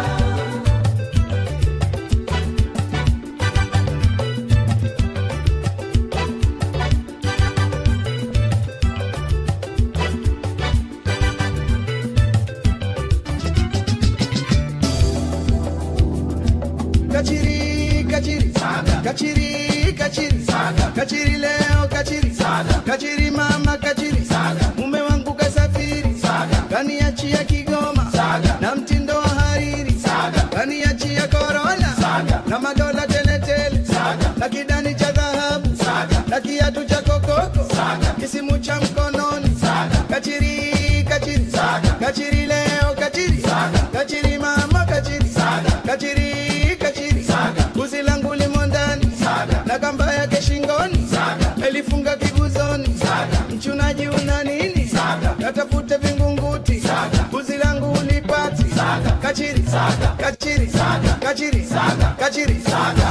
Kachiri, kachiri, saga. Kachiri, kachiri, saga. Kachiri leo, kachiri, saga. Kachiri mama, kachiri, saga. Mume wangu kasafiri, saga. Kaniachia Kigoma, saga. Na mtindo wa hariri, saga. Kaniachia korona, saga. Na madola tele tele, saga. Na kidani cha dhahabu, saga. Na kiatu cha kokoko, saga. Kisimu cha mkononi, saga. Kachiri, kachiri, saga. Kachiri leo, kachiri, saga. Kachiri mama, kachiri, saga. Kachiri, kachiri, saga. Guzi langu limo ndani, saga. Na kamba yake shingoni, saga. Elifunga kiguzoni, saga. Mchunaji una nini, saga. Katafute vingunguti, saga. Guzi langu ulipati, saga. Kachiri, saga. Kachiri, saga. Kachiri, saga. Kachiri, saga.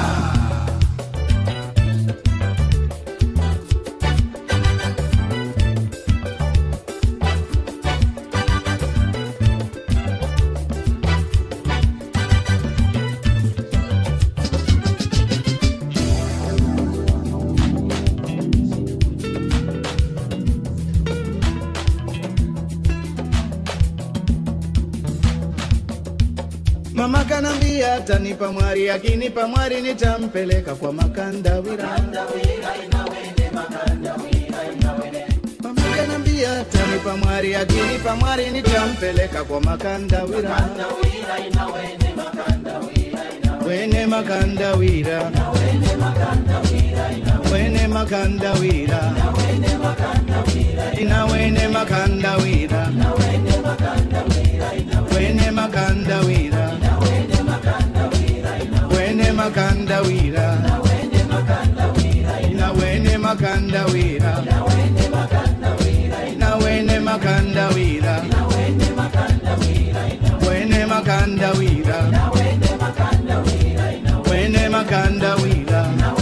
Mama kanambia atanipa mwari, akinipa mwari nitampeleka kwa makandawira. Mama kanambia atanipa mwari, akinipa mwari nitampeleka kwa makandawira. Wene makandawira, wene makandawira, ina wene makandawira, wene makandawira, wene makandawira, ina wene makandawira, na wene makandawira, wene makandawira, wene makandawira,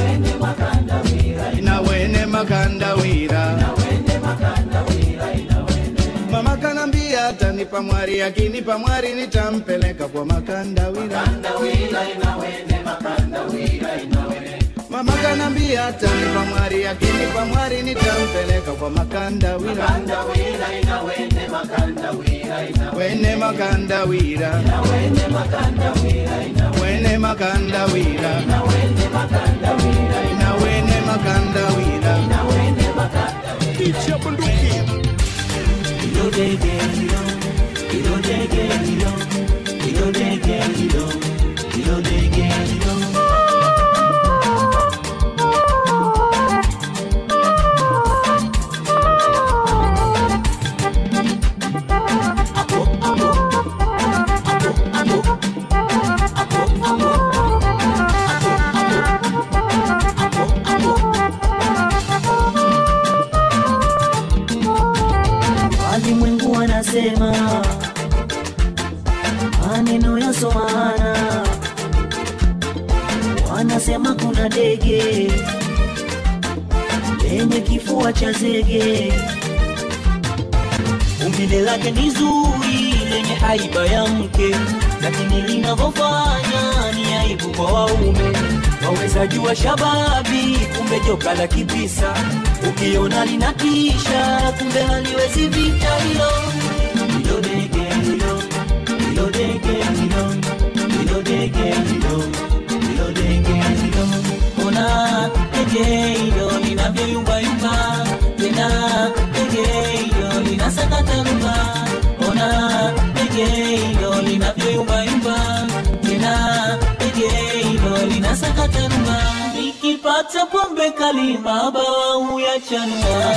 na wene makandawira. Mama kanambia atanipa mwari, akinipa mwari nitampeleka kwa makandawira. Mama kanambia atanipa mwari, akinipa mwari nitampeleka kwa makandawira. Wene makandawira, wene makandawira, na wene makandawira. Kicha bunduki. Walimwengu wanasema maneno yasoana, wanasema kuna ndege lenye kifua cha zege, umbile lake ni zuri lenye haiba ya mke, lakini linavyofanya ni aibu kwa waume. Waweza jua shababi, kumbe joka la kibisa, ukiona linatisha, kumbe haliwezi vita hilo hilo dege hilo hilo dege hilo hilo dege hilo hilo dege hilo ona dege hilo linavyoyumbayumba tena dege hilo linasakata rumba ona dege hilo linavyoyumbayumba tena dege hilo linasakata rumba nikipa hata pombe kali mabao huyachanua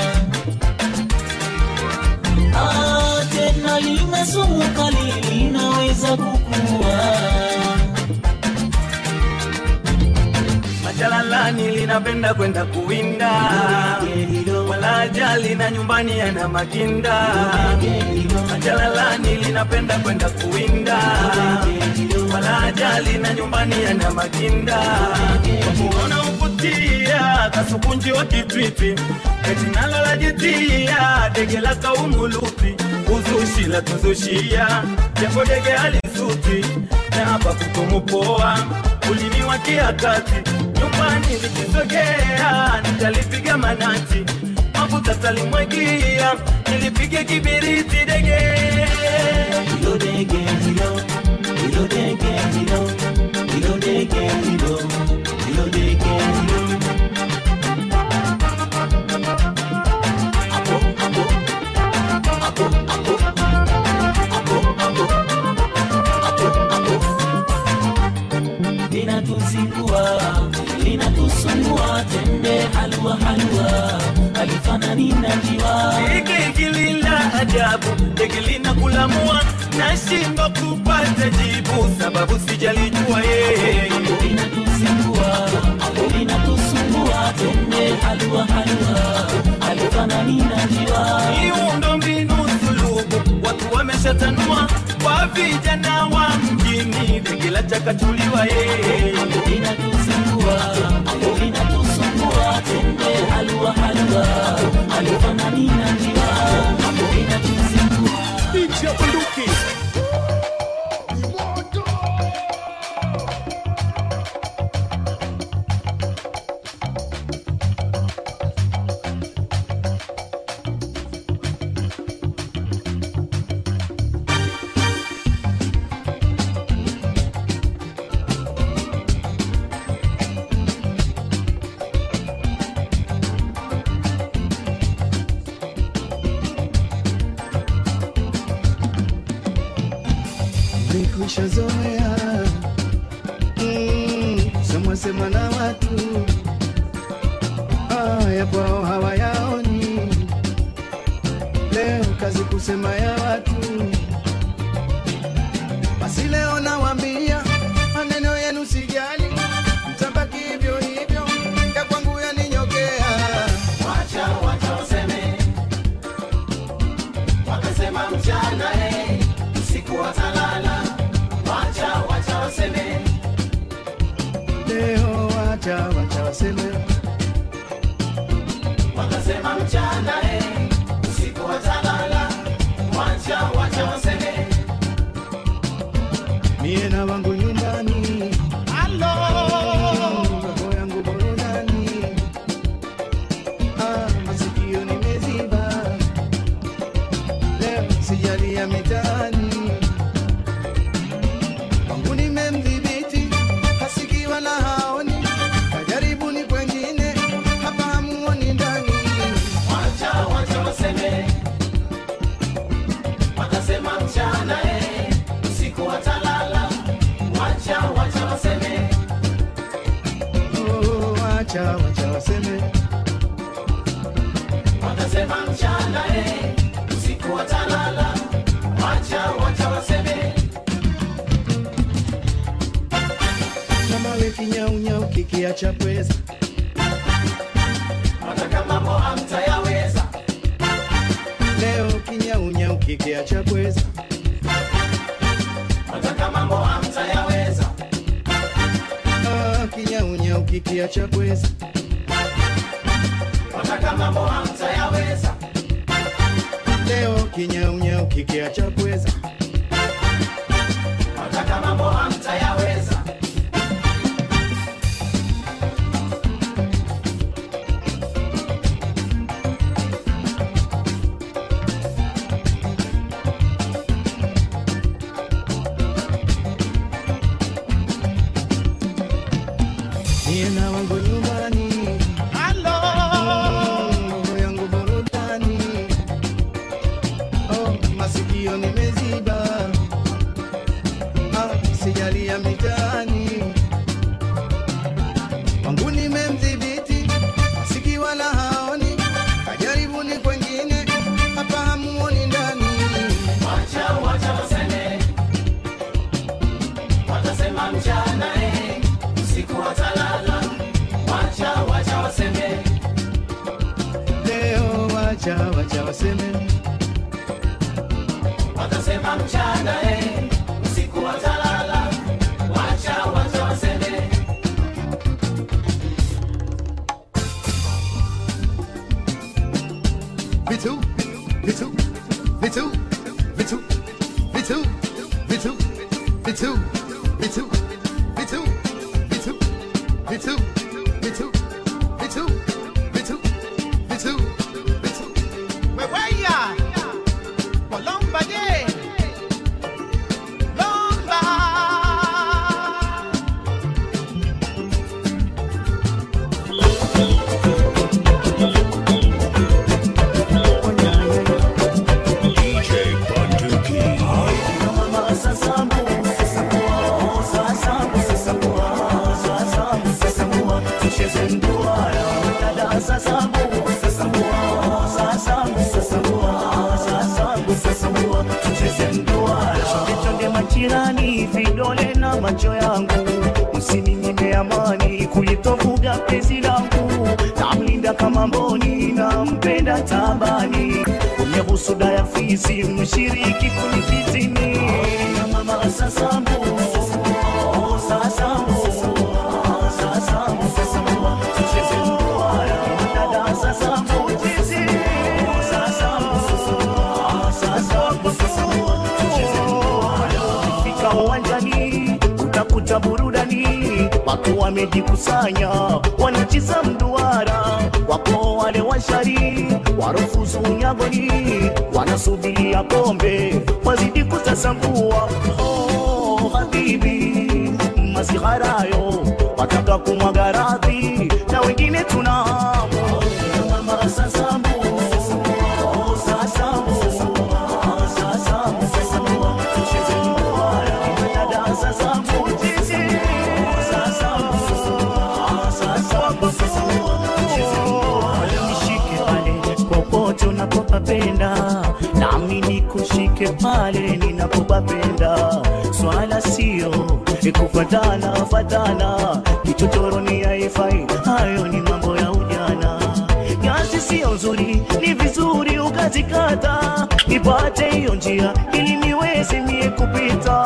Ah, tena lina sumu kali linaweza kukua Majalalani linapenda kwenda kuwinda, wala ajali na nyumbani yana makinda. Majalalani linapenda kwenda kuwinda, wala ajali na nyumbani yana makinda. Kuona uvutia kasukunji wa kitwitwi, eti nalo lajitia dege la kaumulupi, uzushi la tuzushia, japo dege alisuti na hapa kutumupoa ulimi wa kiakati nyumbani nikisogea nitalipiga manati mafuta talimwagia nilipige kibiriti dege hilo dege hilo hilo dege hilo hilo dege hilo hilo dege hilo hapo hapo hapo hapo hapo hapo hapo hapo linatuzingua linatusumbua tende halua halua alifanani na njiwa Hiki kilila ajabu dege linakulamua nashindwa kupata jibu sababu sijalijua yeye linatuzingua linatusumbua tende halua halua alifanani na njiwa miundo mbinu sulubu watu wameshatanua kwa vijana wa mjini dege la chakachuliwa yeye linatuzingua linatusumbua tende halua halua alifanani na njiwa linatuzingua Nchi ya bunduki. Nimekwisha zoea mm, sema sema na watu haya kwao hawayaoni. Leo kazi kusema ya watu, basi leo nawaambia maneno yenu sijali, mtabaki hivyo hivyo, ya kwangu yaninyokea. Wacha wacha waseme, wakasema mchana eh, usiku watalala. Wacha wacha waseme, leo wacha wacha waseme, wakasema mchana eh, usiku watalala. Wacha wacha waseme, mie na wangu nyumbani, halo roho yangu burudani, ah, masikio nimeziba, leo sijali ya mitaani wangu nimemdhibiti, hasikii wala haoni, kajaribuni kwengine, hapa hamuoni ndani. Wacha wacha waseme, watasema mchana eh, usiku watalala. Wacha wacha waseme, oh, wacha wacha waseme, watasema mchana eh, usiku watalala. Wacha wacha waseme kama we kinyaunyau kikiacha pweza, hata kama mambo hamtayaweza. Leo kinyaunyau kikiacha pweza, hata kama mambo hamtayaweza. Ah, kinyaunyau kikiacha pweza, hata kama mambo hamtayaweza. Leo kinyaunyau kikiacha pweza, hata kama mambo hamtayaweza. Mie na wangu nyumbani, halo, roho yangu burudani, oh, masikio nimeziba, ah, sijali ya mitaani, wangu nime watasema mchana eh, usiku watalala wacha wacha waseme leo wacha wacha waseme watasema mchana eh, usiku watalala wacha wacha waseme vitu vitu vitu vitu vitu vitu vitu vitu vitu vitu vitu vitu vitu vitu vitu vitu weweya walomba je lomba DJ Bunduki. Chonde majirani, vidole na macho yangu, msininyime amani kulitovuga penzi langu, namlinda kama mboni, nampenda tabani, kwenye husuda ya fizi, mshiriki kunifitini mama sasambu sasambu sasambu sasambu tucheze ndoa dada sasambu chizi sasambu sasambu Fika uwanjani utakuta burudani, watu wamejikusanya wanacheza mduara, wapo wale washari warufuzu unyagoni, wanasubiria kombe wazidi kutasambua. Oh, habibi masiharayo wataka kumwaga radhi na wengine tuna hamu. Mama sasambu oh, sasambu sasambu sasambu tucheze ndoa dada sasambu chizi sasambu sasambu tucheze ndoa nishike pale popote unapopapenda nami nikushike pale ninapopapenda swala sio kufatana fatana kichochoroni haifai hayo ni mambo ya ujana nyasi sio nzuri ni vizuri ukazikata ipate hiyo njia ili niweze mie kupita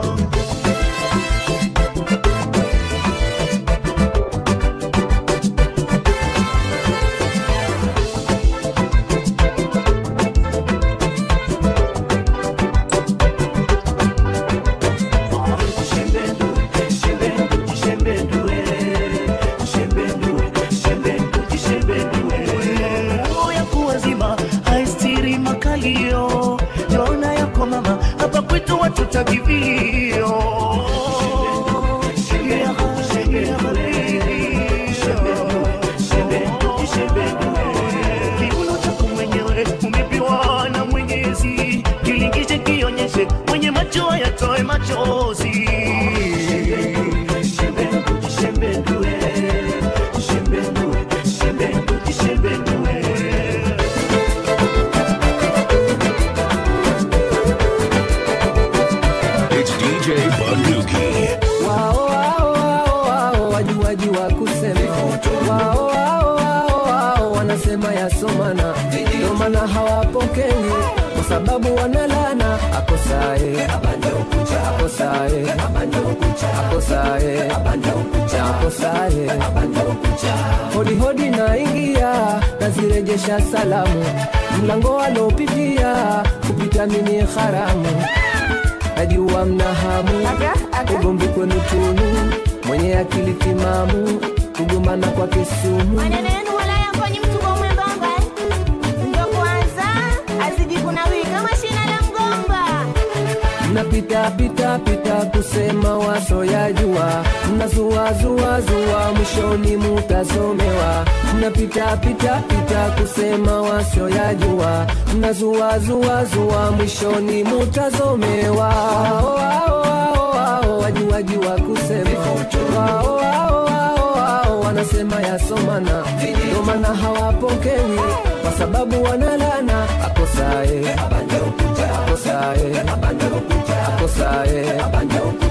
Roho ya kuwazima haistiri makalio jona yako mama hapa kwetu watoto kivilio kiuno chako mwenyewe umepewa na mwenyezi kilingishe kionyeshe mwenye macho yatoe machozi It's DJ Bunduki. wao wao wao wao wajuaji wa kusema wao wao wao wao wanasema yasomana ndio maana hawapokei kwa sababu wanalana akosae akosae akosae akosae hodi hodi naingia nazirejesha salamu mlango alopitia kupita mini haramu najua mna hamu ugomvi kwenu tunu mwenye akili timamu kugombana kwa kisumu maneno yenu wala yamfanyi mtu kwa mwembamba ndio kwanza azidi kunawiri kama shina la mgomba mnapita pita pita kusema waso ya jua mnazua zua zua mwishoni mutasomewa mnapita pita pita kusema waso ya jua mnazua zua zua mwishoni mutazomewa Wao, wao, wao, wao, wajuaji wa kusema wao, wao, wao, wao, wanasema yasomana ndio maana hawapokewi kwa sababu wanalana akosae akosae akosae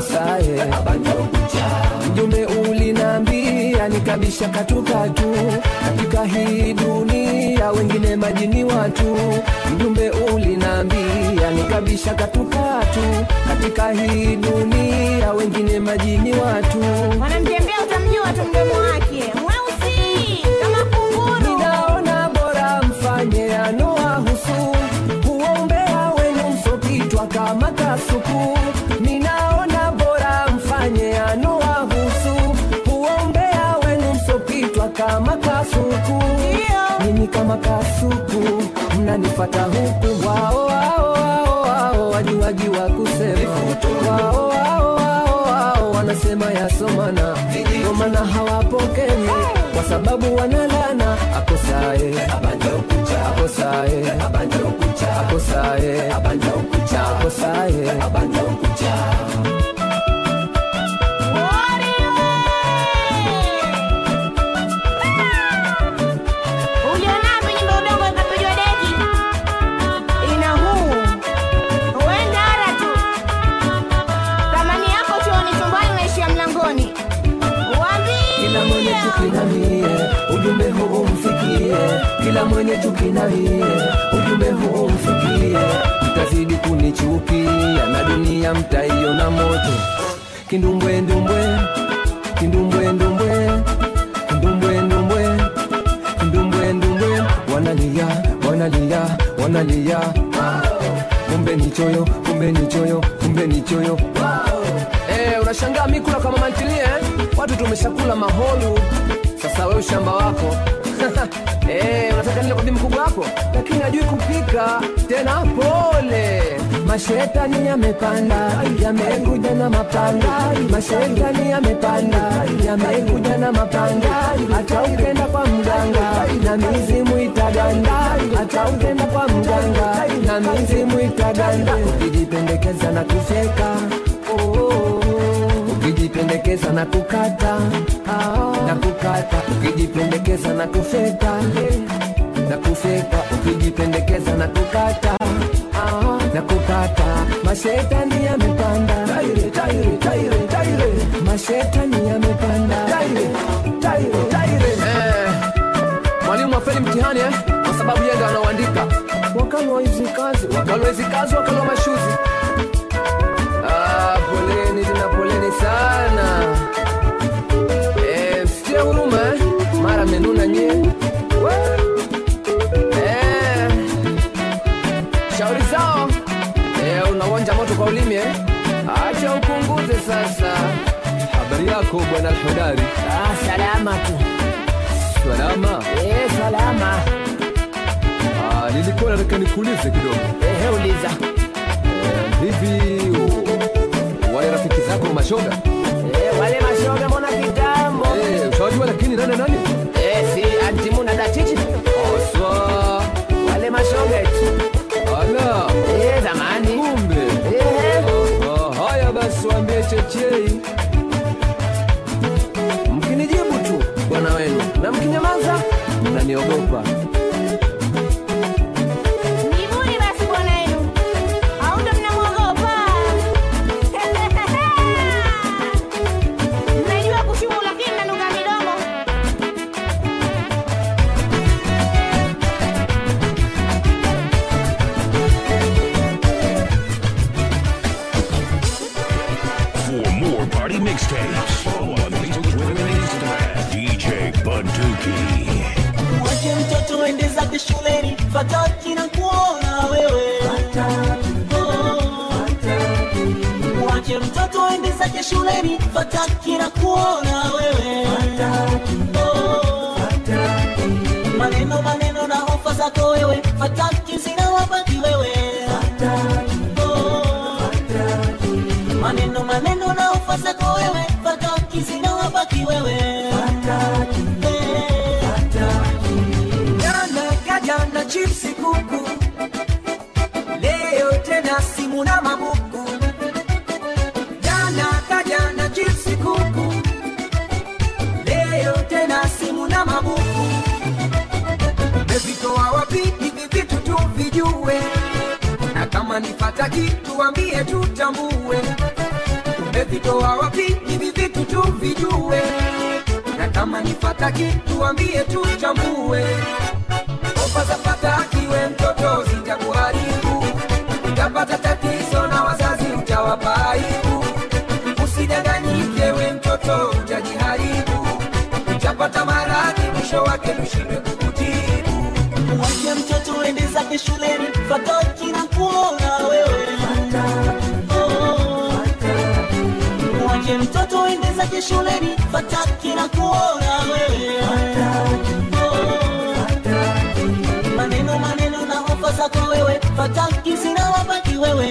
akosaye mjumbe ulinambia nikabisha katukatu katika hii dunia wengine majini watu mjumbe ulinambia nikabisha katukatu katika hii dunia wengine majini watu wanamtembea utamjua tu mdomo wake mweusi kama kunguru ninaona bora mfanye yanowahusu huombea wenu msopitwa kama kasuku ninaona bora mfanye yanowahusu huombea wenu msopitwa kama kasuku nini kama kasuku mnanifata huku wao wao wao wao wajuwaji wa kusema wao wao wao wao wanasema yasomana ndio maana hawapokeni kwa sababu wanalana akosae akosae akosae akosae ulionapo nyimbo udongo ikapigwa deki ina huu uendara tu thamani yako chuoni chumbani naishia mlangoni kila mwenye chuki na mie ujumbe huu umfikie kila mwenye chuki na mie ujumbe huu umfikie mtazidi kunichukia na dunia mtaiona moto kindumbwe ndumbwe kindumbwe ndumbwe kindumbwe ndumbwe kindumbwe ndumbwe wanalia wanalia wanalia ah. kumbe ni choyo kumbe ni choyo kumbe ni choyo Eh, unashangaa mi kula kama mantilie eh? watu tumeshakula maholu sasa wewe ushamba wako Eh, unataka nile kwa bibi mkubwa wako lakini ajui kupika tena pole mashetani yamepanda yamekuja na mapanga mashetani yamepanda yamekuja na mapanga hata ukenda kwa mganga na mizimu itaganda hata ukenda kwa mganga na mizimu itaganda ukijipendekeza na kufyeka ukijipendekeza na kukata na kukata ukijipendekeza na kufeka na kufeka ukijipendekeza na kukata na kukata mashetani yamepanda taire, taire, taire, taire. mashetani yamepanda taire, taire, taire. Eh, mwalimu afeli mtihani eh? kwa sababu yeye ndo anaoandika wakalwa hizi kazi wakalwa hizi kazi wakalwa mashuzi Ah, poleni tena poleni sana Eh, msitie huruma eh? mara menuna nyie We. Eh, shauri zao eh, unawonja moto kwa ulimi eh? acha upunguze sasa habari yako bwana alhodari ah, salama tu salama eh, salama ah, nilikuwa nataka nikuulize kidogo ehe uliza eh, hivi u- wale rafiki zako mashoga eh, wale mashoga mbona kitambo eh, ushawajua lakini nani nani eh, si antimuna datichi oswa wale mashoga eti ala eh, zamani kumbe eh, Ah, haya basi waambie chechei mkinijibu tu bwana wenu na mkinyamaza mnaniogopa Nibuni basi bwana yenu au ndo mnamwogopa mnajua kushuku lakini mnanuka midomo For more party mixtapes, follow on Facebook, Twitter, and Instagram. DJ Bunduki. Mwache mtoto ende zake shuleni, fataki na kuona wewe. Oh. Mwache mtoto ende zake shuleni, fataki na kuona wewe. Oh. Maneno maneno na hofa zako wewe, fataki zinawabaki wewe. Oh. Maneno maneno na hofa zako wewe, fataki zinawabaki wewe. Eh. Jana kaja na chipsi kuku, leo tena simu na mabuku. Jana kaja na chipsi kuku, leo tena simu na mabuku. Umevitoa wapi hivi vitu tuvijue, na kama nipata kitu ambie tutambue. umevitoa wapi hivi vitu tu vijue na kama nifata kitu ambie tu chambue ofa za fataki we mtoto zitakuharibu utapata tatizo na wazazi utawapa aibu usidanganyike we mtoto utajiharibu utapata maradhi mwisho wake tushindwe kukutibu Mwache mtoto ende zake shuleni, fataki na kuona wewe. Oh. Mwache mtoto ende zake shuleni, fataki na kuona wewe. Oh. Maneno maneno na hofa zako wewe, fataki zinawabaki wewe.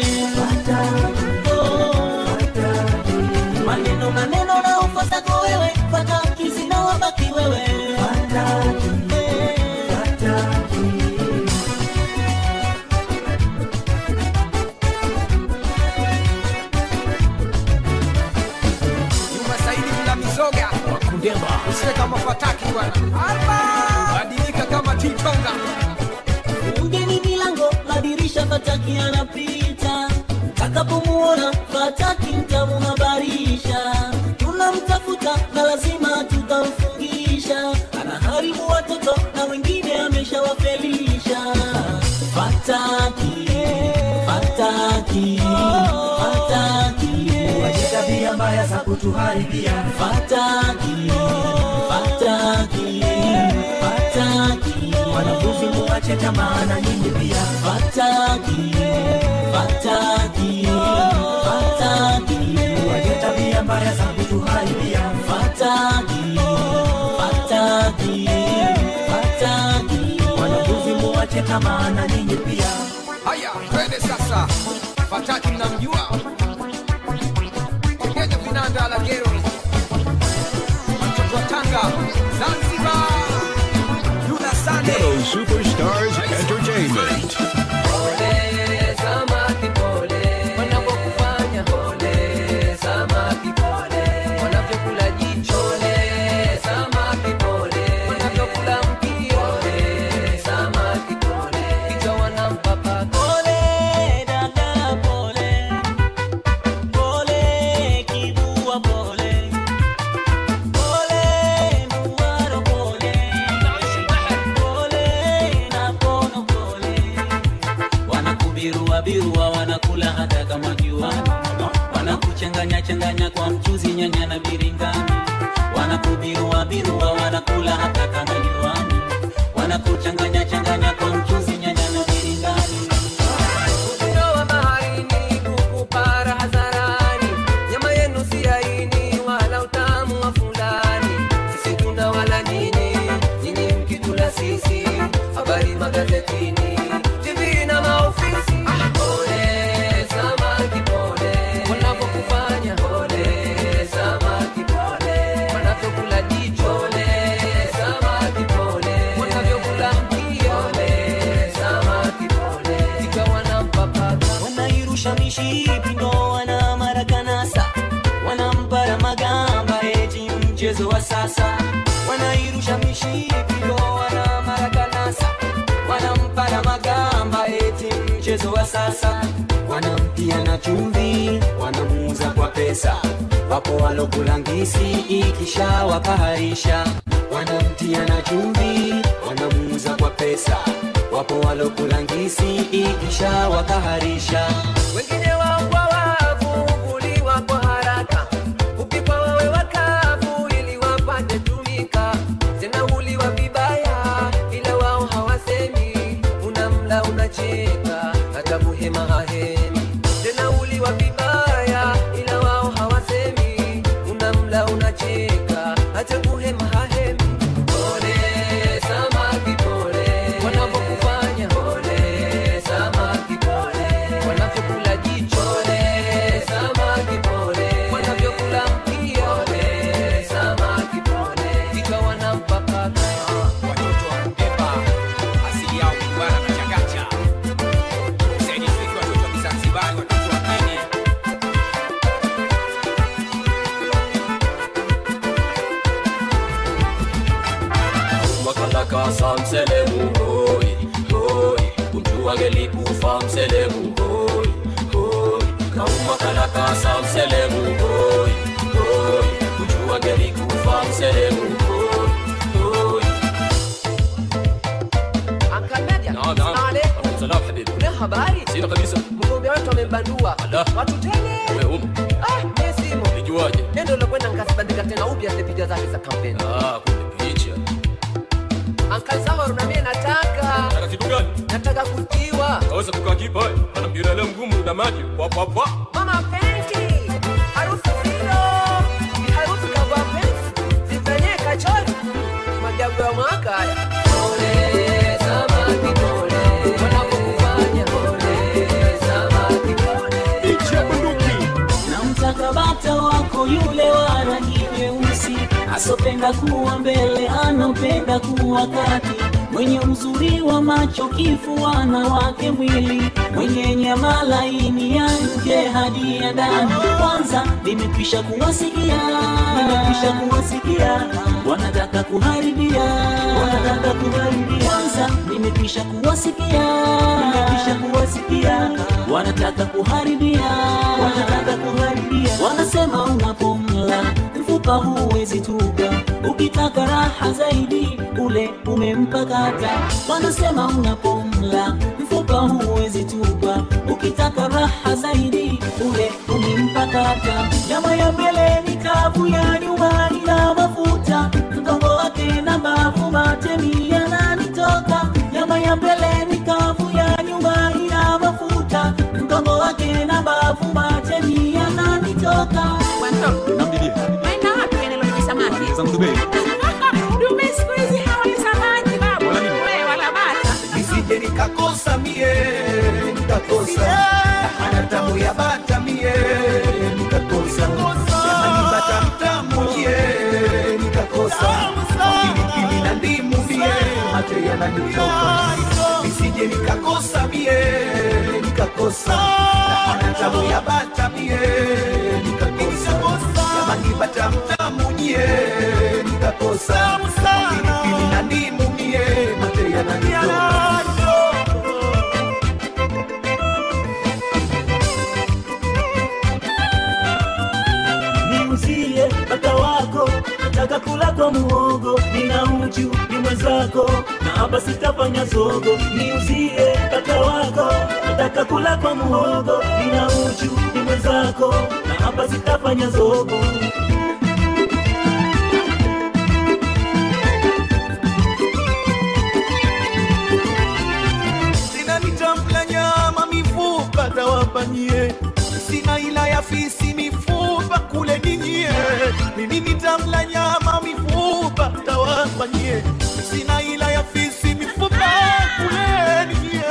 Oh. Maneno maneno na hofa zako wewe, fataki zinawabaki wewe. Eh. Juma Saidi mla mizoga usiwe kama fataki bwana badilika kama titonga Ugeni milango, madirisha, fataki anapita. Takapomuona fataki mtamuhabarisha, tunamtafuta na lazima tutamfungisha. Anaharibu watoto na wengine ameshawafelisha. Fataki, fataki, fataki, Wache tabia mbaya za kutuharibia fataki, fataki, fataki. wanafunzi muwache tamaa na nyinyi pia Fataki, fataki, fataki. Wache tabia mbaya za kutuharibia Fataki, fataki, fataki. wanafunzi muwache tamaa na nyinyi pia haya twende sasa fataki mnamjua ongeza vinanda la gero mtoto wa tanga zanzibar yuna sande Ghetto Superstars Entertainment. Pole, samaki pole, wanapokufanya pole, samaki pole, wanavyokula jicho le, samaki pole, wanavyokula mkia pole, samaki pole, kichwa wanampapa Pole, dada, pole. Pole, kibua, pole. Pole, nduwaro, pole. Pole, na pono, pole. Wanakubirua birua, wanakula hata kama juani, wanakuchanganya changanya kwa mchuzi, nyanya na biringani. Wanakubirua birua, wanakula hata kama juani, wanakuchanganya changanya kwa mchuzi, nyanya na biringani. Kutoa baharini kukupara hadharani, nyama yenu si laini wala utamu wa fulani. Sisi tuna wala nini, nyinyi mkitula sisi, habari magazetini, TV na maofisi. Pole samaki pole, wanapokufanya pole samaki pole, wanavyokula jicho pole samaki pole, wanavyokula mkia pole samaki pole, ikawa na mpapaka wanairusha mishipi ndo wana marakanasa wanampara magamba eti mchezo wa sasa wanairusha mishipi ndo wana marakanasa wanampara magamba eti mchezo wa sasa wanamtia na chumvi wanamuuza kwa pesa wapo walokulangisi ikisha wakaharisha wanamtia na chumvi wanamuuza kwa pesa wapo walokulangisi ikisha wakaharisha wengine waungwa wavu kuliwa kwa haraka kupikwa wawe wakavu ili wapate tumika tena huliwa vibaya ila wao hawasemi unamla unacheka hata muhema hahemi tena huliwa vibaya ila wao hawasemi unamla unacheka hata muhema hahemi pole samaki pole wanapokufanya pole samaki pole wanavyokula jicho pole samaki pole wanavyokula mkia pole samaki pole ikawa na mpapaka watoto wa Mpemba asili yao kubara kachagacha Saidi Fiki watoto wa Kizanzibari watoto wa Kenya makalaka samselemu hoi hoi unjuwagelipufa mselemu hoi hoi kaumakalaka samselemu hoi habari? Sina kabisa. Mgombea wetu amembandua watu tele. Wewe umo. Ah, mimi simo. Nijuaje? Nendo lokwenda nikazibandika tena upya zile picha zake za kampeni. Ah, kumbe picha. Uncle Samaru na mimi nataka. Nataka kitu gani? Nataka kutiwa. Kaweza kukaa kipa wewe. Ana mpira leo mgumu na maji. Kwa kwa kwa. Mama penki. Harufu hilo. Ni harufu kama penki. Zifanyie kachori. Majabu ya mwaka haya. Pole, samaki pole. Wanapokufanya pole, samaki pole. namtaka bata wako yule wa rangi nyeusi asopenda kuwa mbele anopenda kuwa kati mwenye uzuri wa macho kifuana wake mwili mwenye nyama laini ya nje hadi ya ndani kwanza nimekwisha kuwasikia nimekwisha kuwasikia wanataka kuharibia wanataka kuharibia kwanza nimekwisha kuwasikia nimekwisha kuwasikia wanataka kuharibia wanataka kuharibia wanasema unapomla mfupa huwezi tuka ukitaka raha zaidi ule umempakata wanasema unapomla mfupa huwezi tupa ukitaka raha zaidi ule umempakata nyama ya mbele ni kavu ya nyuma ina mafuta mgongo wake na mbavu matemi yananitoka nyama ya mbele ni kavu ya nyuma ina mafuta mgongo wake na mbavu matemi yananitoka Maana wapi kwenye lolote samaki? Zangu Dubai. Dume siku hizi hawali samaki babu. Wala nini? Wewe wala bata. nisije nikakosa mie nikakosa ana tamu ya bata mie nikakosa jamani bata mtamu mie nikakosa pilipili na ndimu mie mate yananitoka nisije nikakosa mie nikakosa ana tamu ya bata mie nikakosa jamani bata mtamu nye nikakosa pilipili na ndimu mie mate yananitoka niuzie bata wako nataka kula kwa muhogo nina uchu ni mwenzako na hapa sitafanya zogo niuzie bata wako nataka kula kwa muhogo nina uchu ni mwenzako na hapa sitafanya zogo sina nitamla nyama mifupa tawapanyie sina ila ya fisi mifupa kule ninyie mimi nitamla nyama mifupa tawapanyie sina ila ya fisi mifupa kule ninyie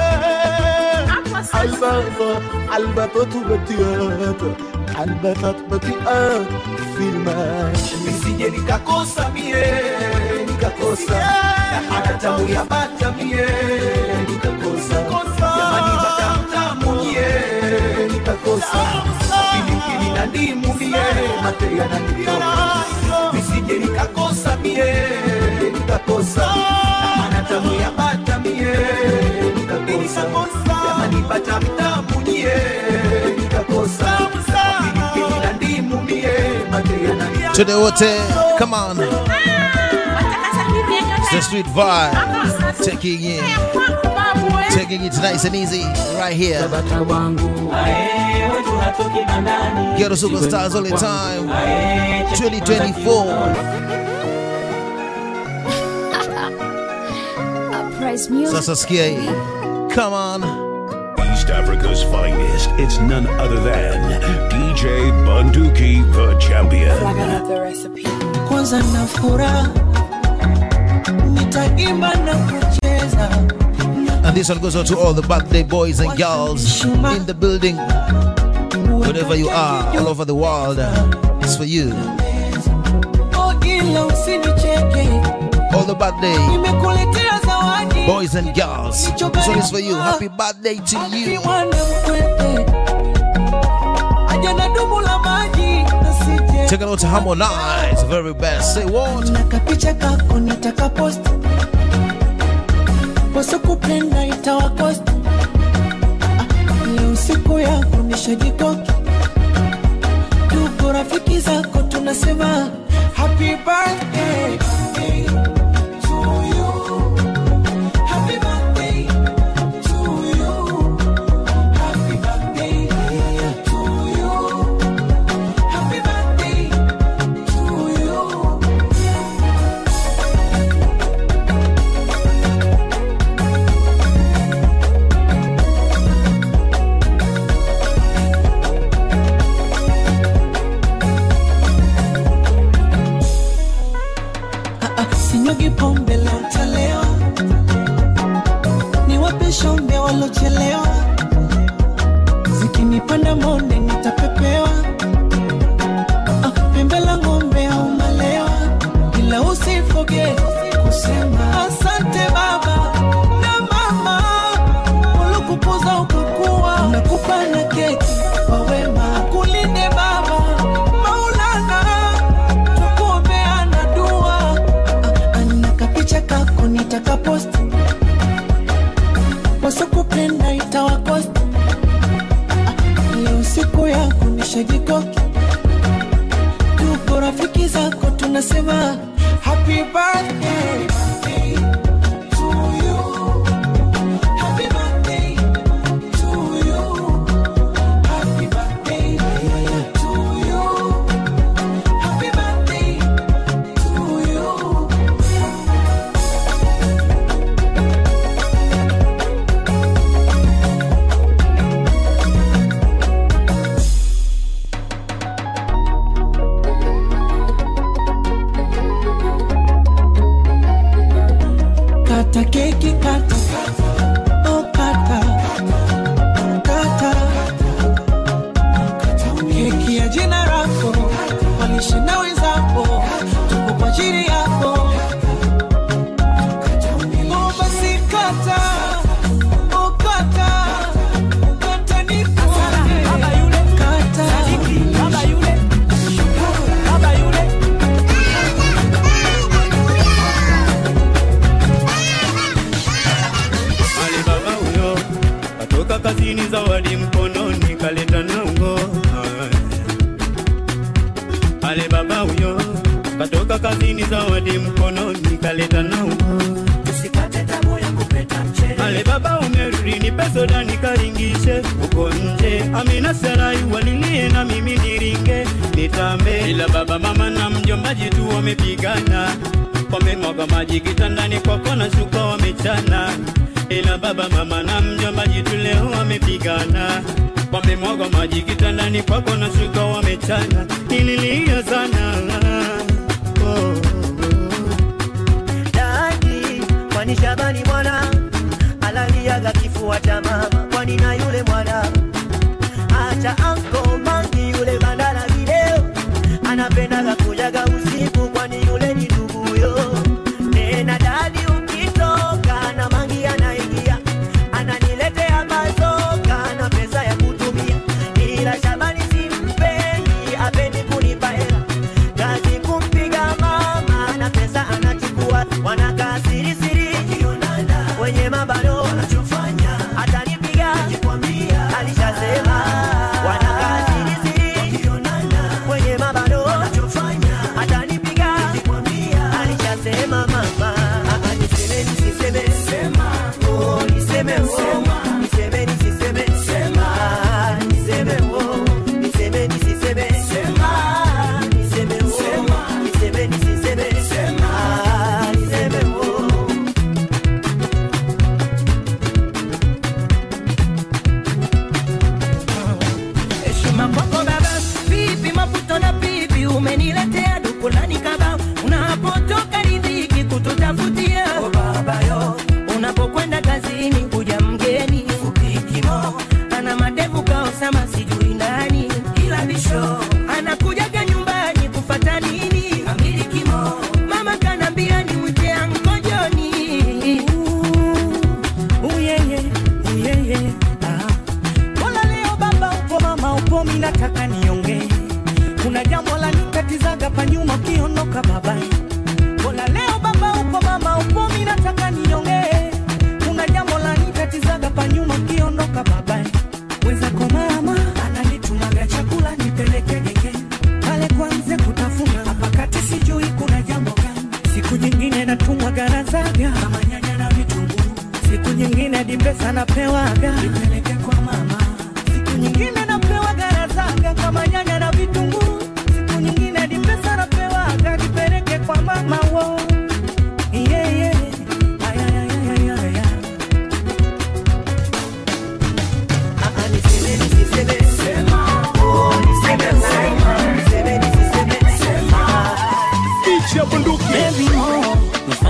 البغضة البطة بطيئات البطة بطيئات في الماشي nisije nikakosa mie nikakosa na hata tamu ya bata mie nikakosa jamani bata mtamu nye nikakosa pilipili na ndimu mie mate yananitoka nisije nikakosa mie nikakosa na hata tamu ya bata mie nikakosa jamani bata mtamu nye nikakosa pilipili na ndimu mie mate yananitoka Today wote, come on. It's the street vibe. Taking it, taking it nice and easy right here. Ghetto superstars all the time. 2024. Price music. Sasa sikia hii. Come on. East Africa's finest. It's none other than DJ Bunduki, the champion. kwanza na furaha nitaimba na kucheza And this one goes out to all the birthday boys and girls in the building. Wherever you are, all over the world, it's for you. oh, ila usinicheke All the birthday nimekuletea zawadi boys and girls. This one is for you. Happy birthday to you. mwana mkwete aja na dumu la maji nasije Take it out to Harmonize, very best. Say what? na kapicha kako nataka post wasokupenda itawakost leo siku yako nishajikoki tuko rafiki zako tunasema happy birthday to you. Happy birthday to you. sinyugi pombe la utalewa niwape shombe walochelewa zikinipanda monde nitapepewa Ah, pembe la ng'ombe au malewa ila usifoge kusema asante baba na mama ulikupuza ukakuwa nakupa na keki kwa wema kulinde baba maulana tukuombeana dua Ah, ana kapicha kako nitakaposti wasokupenda itawakosti Ah, leo siku yako nishajikoki tuko rafiki zako tunasema happy birthday to you. Happy birthday to you. Happy birthday to you. Happy birthday to you. Kata keki kata Oh kata Kata Keki ya jina lako Walishe na wenzako Tuko kwa ajili yako Oh basi kata Oh kata Kata nikuone Kata Baba yule Baba yule Ali baba huyo katoka kazini, zawadi mkononi kaleta nango. Ali baba huyo katoka kazini, zawadi mkononi kaleta nango. Usikate tamaa ya kupeta mchele. Ale baba umerudi, nipe soda nikaringishe uko nje. Amina Sarai walilie na mimi niringe nitambe, ila baba mama na mjombaji tu wamepigana, wamemwaga maji kitandani kwako na shuka wamechana, ila baba mama na mjombaji tu leo wamepigana wamemwaga maji kitandani kwako na shuka wamechana, nililia sana oh. Dadi, kwani Shabani mwana alaliaga kifua cha mama, kwani na yule mwana acha anko mangi yule bandala video anapendaga kujaga usiku, kwani yule ni nduguyo. Tena dadi, ukitoka na mangi anaingia ananiletea mazoka na pesa ya kutumia, ila Shabani simpendi, apendi kunipa hela kazi kumpiga mama na pesa anachukua, wanakaa siri siri wenye mabano wanachofanya, atanipiga alishasema, wanakaa siri siri wenye mabano wanachofanya, atanipiga alishasema mama, Ah, ah, niseme nisiseme sema, oh niseme oh niseme nisiseme sema, niseme oh niseme nisiseme sema, niseme oh niseme nisiseme sema, niseme oh heshima kwako baba vipi maputo na pipi umeniletea dukulani kaba unapotoka ridhiki kututafutia oh baba yo unapokwenda kazini kuja mgeni fupikimo ana madevu kaosama sijui nani ila bisho anakujaga nyumbani kufata nini amilikimo mama kanambia ni mwite ankojoni uyeye uyeye ah. Mbona leo baba upo mama upo mi nataka niongee kuna jambo la nikatizaga pa nyuma ukiondoka baba Mbona leo baba upo mama upo mi nataka niongee kuna jambo la nikatizaga pa nyuma ukiondoka baba wenzako mama ananitumaga chakula nipeleke genge pale kwanze kutafuna hapa kati sijui kuna jambo gani siku nyingine natumwa garazaga kama nyanya na vitunguu siku nyingine hadi pesa napewaga nipeleke kwa mama siku nyingine napewa garazaga kama nyanya na vitunguu siku nyingine hadi pesa napewaga nipeleke kwa mama wo yeah, yeah. Ay, ay, ay, ay, ay, ay. Baby mo,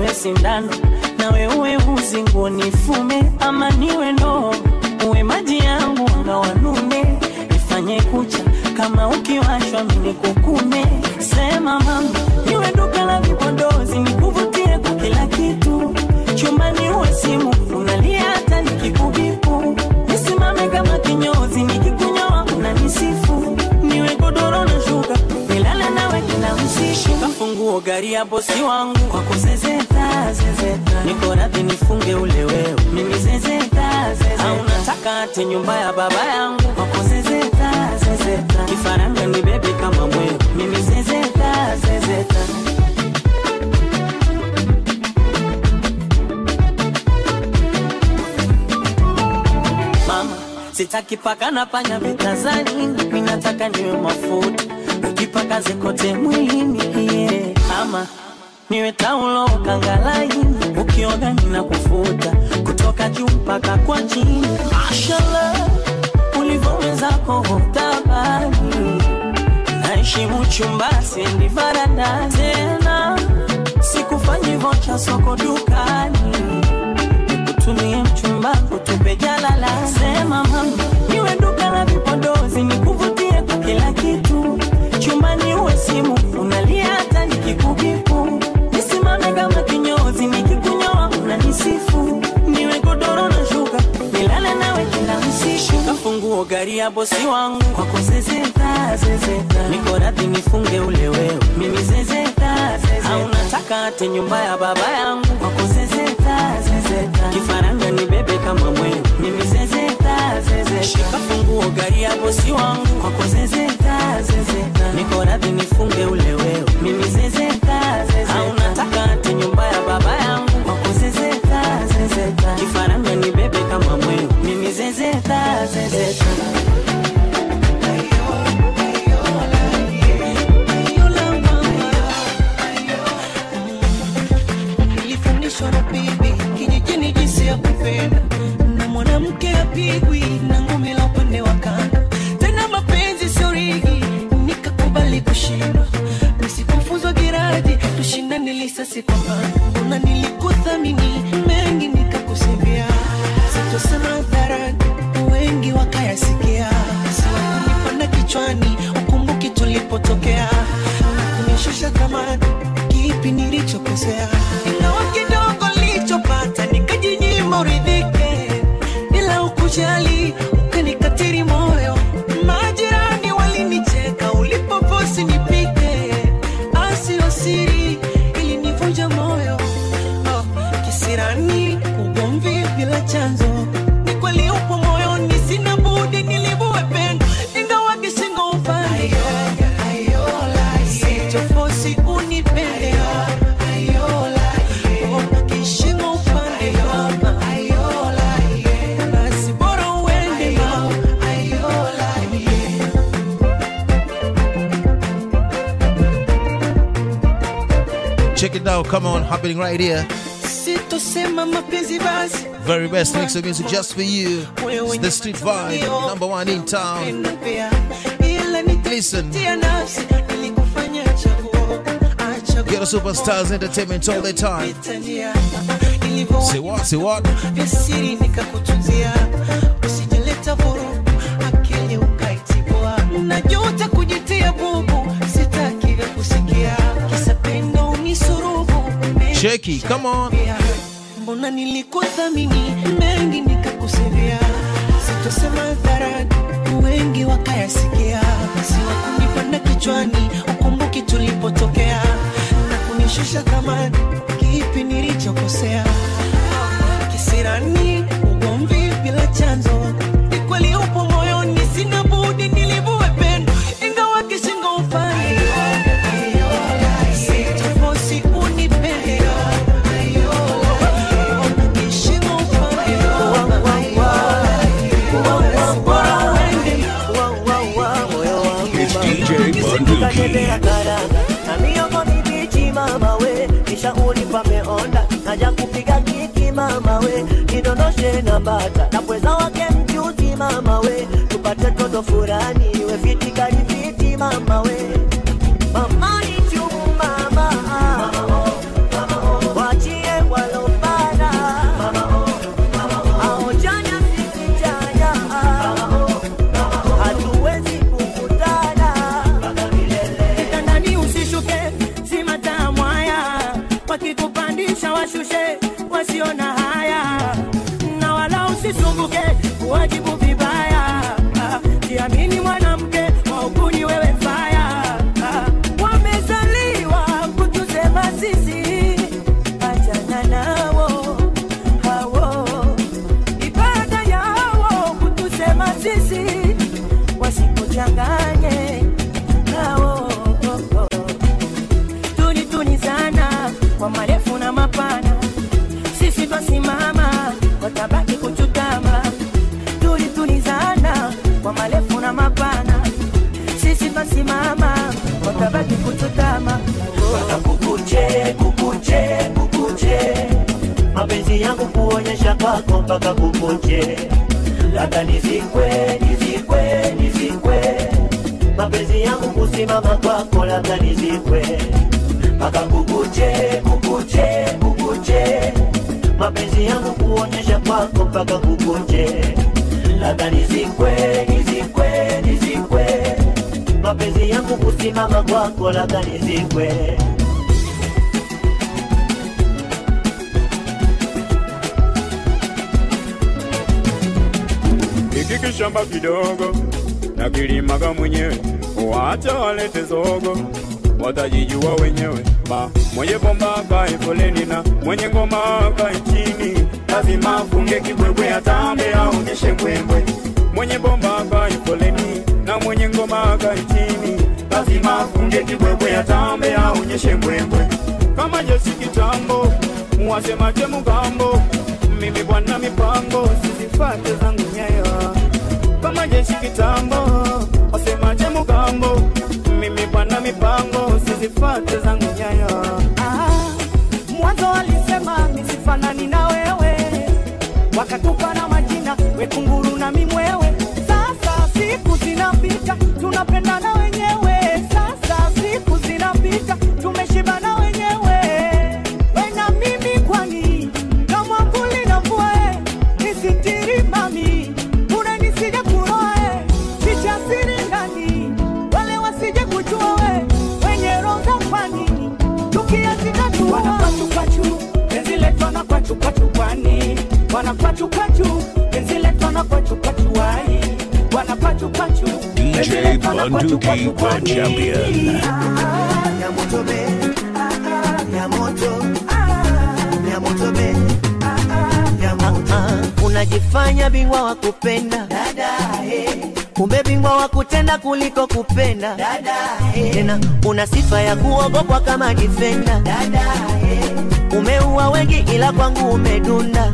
niwe sindano nawe uwe uzi nguo nifume ama niwe ndoo uwe maji yangu anga wanume nifanye kucha kama ukiwashwa mini kukume sema mama niwe duka la vipodozi nikuvutie kwa kila kitu chumbani uwe simu unalia hata nikikubipu nisimame kama kinyozi nikikunyoa unanisifu niwe godoro na shuka nilale nawe kila usiku kafunguo gari ya bosi wangu kwa kuzezeta zezeta niko radhi nifunge ule wewe mimi zezeta zezeta au nataka ate nyumba ya baba yangu kwa kuzezeta zezeta kifaranga ni bebe kama mwewe mimi zezeta zezeta mama sitaki paka na panya vitazani mimi nataka niwe mafuta ukipaka zikote mwilini yeah. ama niwe taulo kangalaini ukioga nina kufuta kutoka juu mpaka kwa chini mashallah ulivyowezako hutabani naheshimu chumba siendi varanda tena sikufanyi vocha soko dukani nikutumie mchumba kutupe jalala sema mama niwe duka la vipodozi nikuvutie kwa kila kitu chumbani uwe simu unalia hata nikikubipu nisimame kama kinyozi nikikunyoa unanisifu niwe godoro na shuka nilale nawe kila usiku kafunguo gari ya bosi wangu kwa kuzezeta zezeta niko radhi nifunge ule wewe mimi zezeta zezeta au nataka ate nyumba ya baba yangu kwa kuzezeta zezeta kifaranga ni bebe kama mwewe mimi zezeta zezeta shika funguo gari ya bosi wangu kwa kuzezeta zezeta niko radhi nifunge ule wewe mimi zezeta zezeta au nataka ate nyumba ya baba yangu kwa kuzezeta zezeta kifaranga ni bebe kama mwewe mimi zezeta zezeta nilifundishwa na bibi kijijini jinsi ya kupenda na mwanamke apigwi na ngumi la upande wa kando tena mapenzi sio rigi nikakubali kushindwa nisipofuzwa giraji tushindane lisasi kwa pando mbona nilikuthamini mengi nikakusivia sitosema hadharani wengi wakayasikia siwakunipanda kichwani ukumbuki tulipotokea na kunishusha thamani kipi nilichokosea ingawa kidogo nilichopata nikajinyima uridhike bila ukujali ukanikatiri moyo majirani walinicheka ulipoposi nipike asio siri ilinivunja moyo oh, kisirani ugomvi bila chanzo ni kweli upo moyoni sina budi nilivue pendo ingawa kishingo upande sichofosi unipende Oh, kishingo upande mama basi bora uende mama Check it out, come on, happening right here. sitosema mapenzi basi Very best mix of music just for you. It's the street vibe, number one in town. pia ila nitatia nafsi nilikufanya chaguo Get a superstars entertainment all the time. achania Say what? Say what? vya siri nikakutunzia usijaleta vurugu akili ukaitibua najuta kujitia bubu sitaki vya kusikia kisa pendo unisurubu Shaky, come on. mbona nilikuthamini mengi nikakusivia sitosema hadharani wengi wakayasikia siwakunipanda kichwani ukumbuki tulipotokea na kunishusha thamani kipi nilichokosea kisirani ugomvi bila chanzo ni kweli upo moyoni sina budi nilivue pendo ingawa kishingo upande sitofosi unipende It's DJ Bunduki. Ukatembea karanga na miogo mibichi mama we, kisha unipa meonda naja kupiga kiki mama we, nidondoshe na bata na pweza wake mchuzi mama we, tupate toto furani we fiti kari fiti mama we, mama ni chumu mama, wachie washushe wasiona haya na wala usisumbuke kuwajibu vibaya Ah, jiamini mwanamke wauguni wewe faya Ah, wamezaliwa kutusema sisi achana nawo hawo ibada yawo kutusema sisi wasikuchanganye nao tuni tuni sana kwa marefu na mapana sisi twasimama watabaki kuchutama tuli tuli sana kwa marefu na mapana sisi twasimama watabaki kuchutama kukuche kukuche kukuche mapenzi yangu kuonyesha kwako mpaka kukuche labda nizikwe nizikwe nizikwe mapenzi yangu kusimama kwako labda nizikwe mpaka kukuche kukuche kukuche mapenzi yangu kuonyesha kwako mpaka kukuche labda nizikwe nizikwe nizikwe mapenzi yangu kusimama kwako labda nizikwe hiki kishamba kidogo na kilimaga mwenyewe, wacha walete zogo, watajijua wenyewe. Ma mwenye bomba akae foleni na mwenye ngoma akae chini, lazima afunge kibwebwe, atambe aonyeshe mbwembwe. Mwenye bomba akae foleni na mwenye ngoma akae chini, lazima afunge kibwebwe, atambe aonyeshe mbwembwe. Kama Jesi kitambo, muwasemaje mugambo, mimi bwana mipango, sizifate zangu nyayo kama jeshi kitambo, wasemaje mugambo, mimi bwana mipango, sizifate zangu nyayo. Ah, mwanzo walisema nisifanani na wewe, wakatupa na majina wekunguru na mimwewe. Sasa siku zinapita, tunapendana wenyewe. Sasa siku zinapita, tumeshibana wenyewe. We na mimi kwani kama vuli na mvua, eh, nisitiri mami, bure nisije kuroa, eh, ficha siri ndani, wale wasije kujua we wenye roho za kwani tukiazika wanapachupatu penzi letu wanapachupachupani wanapachupatu penzi letu wanapachupatuai wanapachupatu DJ Bunduki, the champion. unajifanya bingwa wa kupenda kumbe bingwa wa kutenda kuliko kupenda tena una sifa ya kuogopwa kama difenda umeua wengi ila kwangu umedunda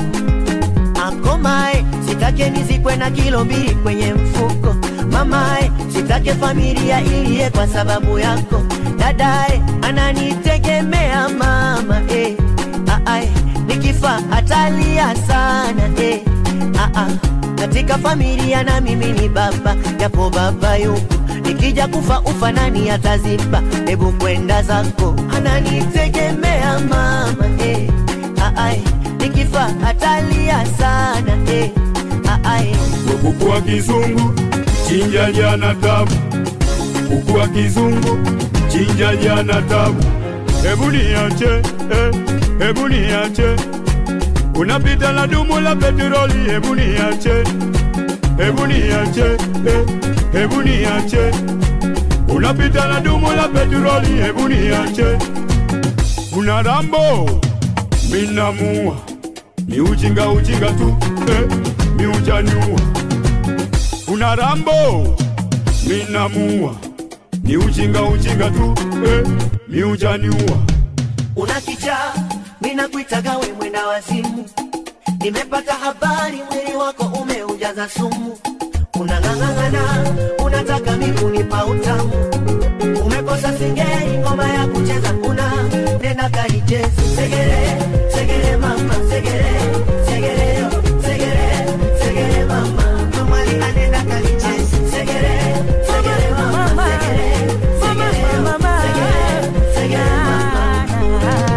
akomae sitake nizikwe na kilo mbili kwenye mfuko mamae sitake familia iliye kwa sababu yako dadae ananitegemea mama eh. Aae, nikifa atalia sana eh. Aa, katika familia na mimi ni baba japo baba yupo nikija kufa ufa nani ataziba hebu kwenda zako ananitegemea mama eh. Aae, nikifa atalia sana eh. Aae, kuku wa kizungu chinja jana tabu, kuku wa kizungu chinja jana tabu. Hebu niache eh, hebu niache, unapita na dumu la petroli. Hebu niache, hebu niache eh, hebu niache, unapita na dumu la petroli. Hebu niache, una rambo minamua ni ujinga ujinga tu eh, mi ujaniua una rambo minamua ni ujinga ujinga tu eh, mi ujaniua una kichaa minakuitaga we mwenda wazimu nimepata habari mwili wako umeujaza sumu unang'ang'ana unataka mikunipa utamu umekosa singeli ngoma ya kucheza una nenda kaicheze segere segere mama segere segere yo, segere segere mama mamali anenda kaicheze segere segere mama segere segere yo, segere segere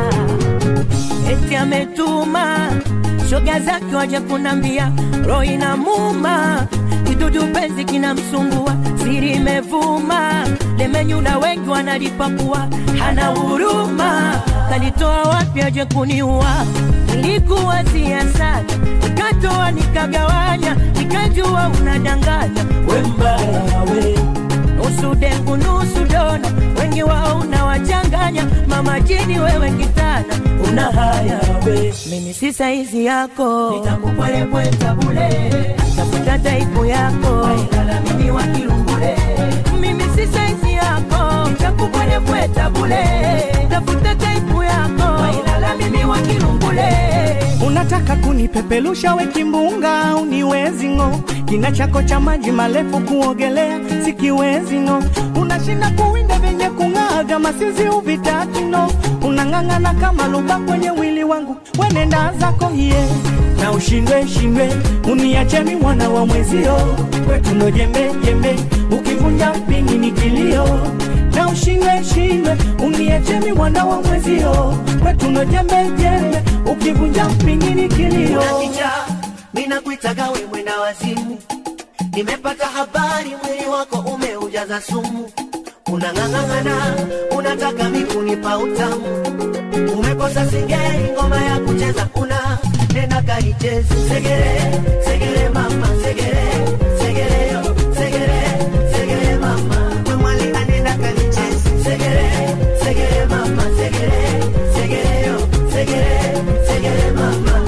eti ametuma shoga zake waje kunambia roho inamuma kidudu penzi kinamsumbua siri imevuma lemenyula wengi wanalipakua hana huruma kalitoa wapi aje kuniua nilikuwa siasana nikatoa nikagawanya nikajua unadanganya we mbaya we nusu dengu nusu dona wengi wao unawachanganya mama jini wewe kitana una haya we mimi si saizi yako nitakupwelepweta bule tafuta taipu yako ailala mimi wa kilungule mimi si saizi yako nitakupwelepweta bule tafuta taipu yako ailala mimi wa kilungule unataka kunipepelusha we kimbunga uniwezi ng'o kina chako cha maji marefu kuogelea sikiwezi no unashinda kuwinda vyenye kung'aa vya masizi uvitaki no unang'ang'ana kama luba kwenye wili wangu wenenda zako hiye na ushindwe shindwe uniachemi mwana wa mwezio kwetuno jembe jembe ukivunja mpingi ni kilio na ushindwe shindwe uniachemi mwana wa mwezio kwetuno jembe jembe ukivunja mpingi ni kilio Unakicha, mina kuitaga we mwenda wazimu nimepata habari mwili wako umeujaza sumu unang'ang'ang'ana unataka mikunipa utamu umekosa singeli ngoma ya kucheza una nenda kaichezi segere segere mama segere segere yo segere segere mama we mwali anenda kalichezi segere segere mama segere segere yo segere segere mama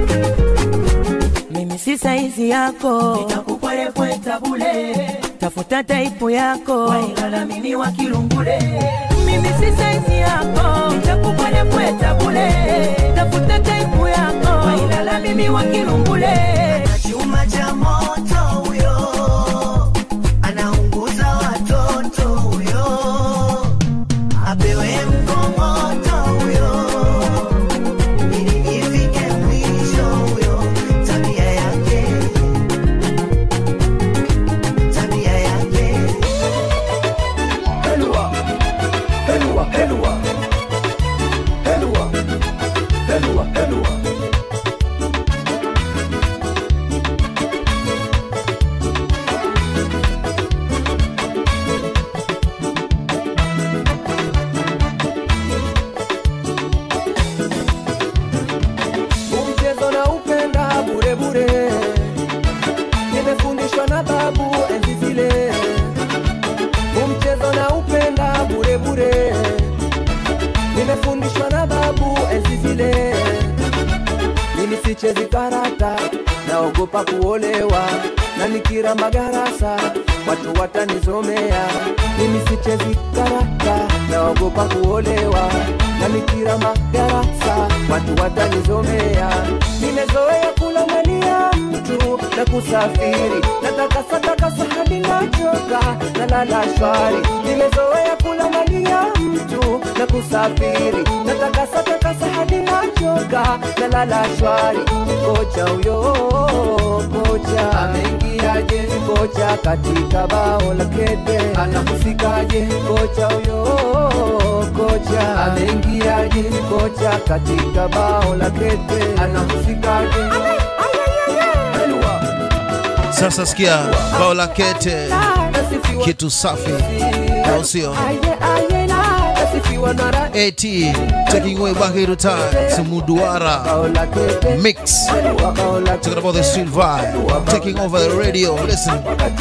mimi si saizi yako nitakupwelepweta bule tafuta taipu yako wailala mimi wa kilungule mimi si saizi yako nitakupwelepweta bule tafuta taipu yako wailala mimi wa kilungule chuma cha moto huyo anaunguza watoto huyo apewe mkongoto huyo ili ifike mwisho huyo tabia yake tabia yake Helwa, helwa, helwa, helwa, helwa, helwa. Mchezo na upenda bure bure, nimefundishwa na babu enzi zile. Mchezo na upenda bure bure, nimefundishwa na babu enzi zile. Mimi sichezi karata, naogopa kuolewa, na nikira magarasa watu watanizomea. Mimi sichezi karata, naogopa kuolewa, na nikira magarasa watu watanizomea. Nimezoea kula mali ya mtu na kusafiri, natakasa takasa hadi nachoka, nalala shwari. Nimezoea kula mali ya mtu na kusafiri, natakasa takasa hadi nachoka, nalala shwari. Kocha huyo kocha ameingiaje? Kocha katika bao la kete anahusikaje? Kocha huyo kocha ameingiaje? Kocha katika bao la kete anahusikaje? Sasa sikia bao la kete, kitu safi, au sio? AT taking way back into time, Sumuduara mix. Talking about the street vibe, taking over the radio. Listen.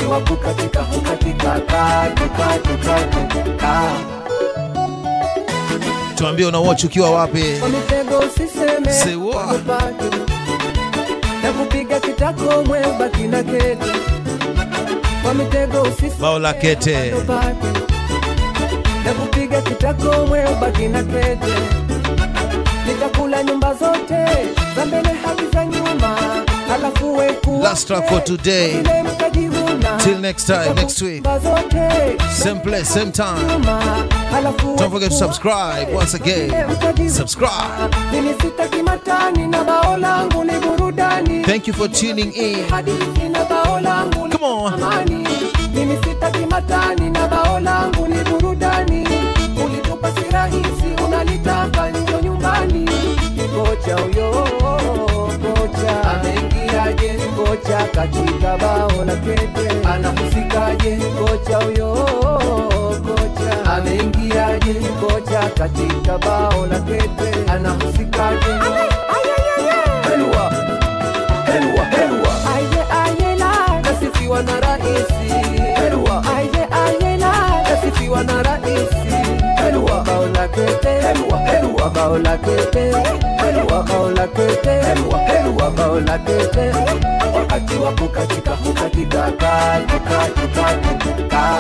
Tuambie una watch ukiwa wapi? Kwa mitego usiseme Sewa. wakupate. na kupiga kitako mwe baki na kete kwa mitego usiseme Bao la kete. wakupate. na kupiga kitako mwe baki na kete nitakula nyumba zote za mbele hadi za nyuma halafu weku Last track for today. Till next time, next week. Same place, same time. Don't forget to subscribe once again. Subscribe. mimi sitaki matani na bao langu ni burudani Thank you for tuning in. hadithi na bao langu ni amani mimi sitaki matani na bao langu ni burudani ulitupa si rahisi unalitaka njo nyumbani kocha huyo kocha ameingiaje kocha katika bao la kete anahusikaje kocha huyo kocha ameingiaje kocha katika bao la kete anahusikaje Helwa, helwa, helwa. aye aye la nasifiwa na raisi Helwa. aye aye la nasifiwa na raisi Helwa. bao la kete Helwa, helwa. bao la kete Helwa. bao la kete Helwa, helwa. bao la kete wakati wa kukatika hukatika katika katika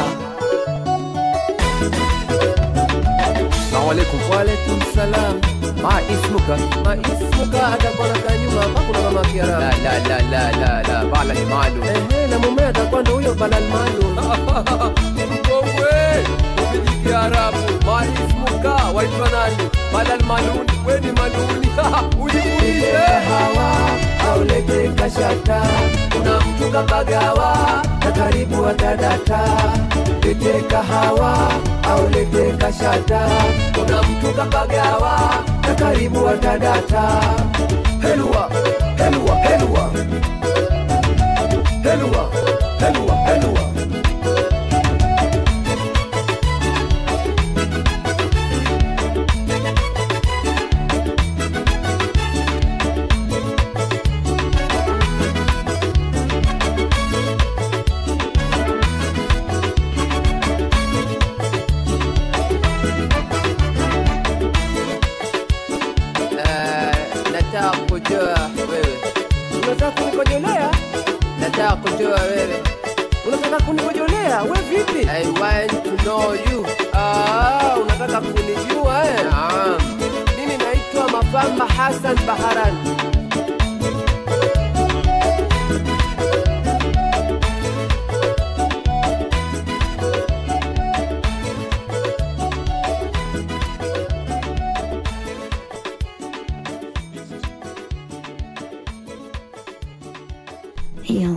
Assalamu alaikum. Wa alaikum salam. Ma ismuka? Ma ismuka atakuwa na kanyuma hapa kuna mama Kiarabu. La la la la la la bala ni malu. Eh na mume atakuwa ndo huyo bala ni malu. Mkongwe. Ubiji Kiarabu. Ma ismuka waitwa nani? Bala ni maluni. Wewe ni maluni. Ujimulishe. Hawa aulete kashata. Kuna mtu kapagawa na karibu atadata. Lete kahawa au lete kashata. Kuna mtu kapagawa na karibu atadata. Helwa, helwa, helwa. Helwa, helwa, helwa. Eh, nataka kujua wewe unataka kunikojolea nataka kujua wewe unataka kunikojolea we vipi i want to know you ah, unataka kunijua eh? Naam. mimi naitwa mapamba hasan baharani Heal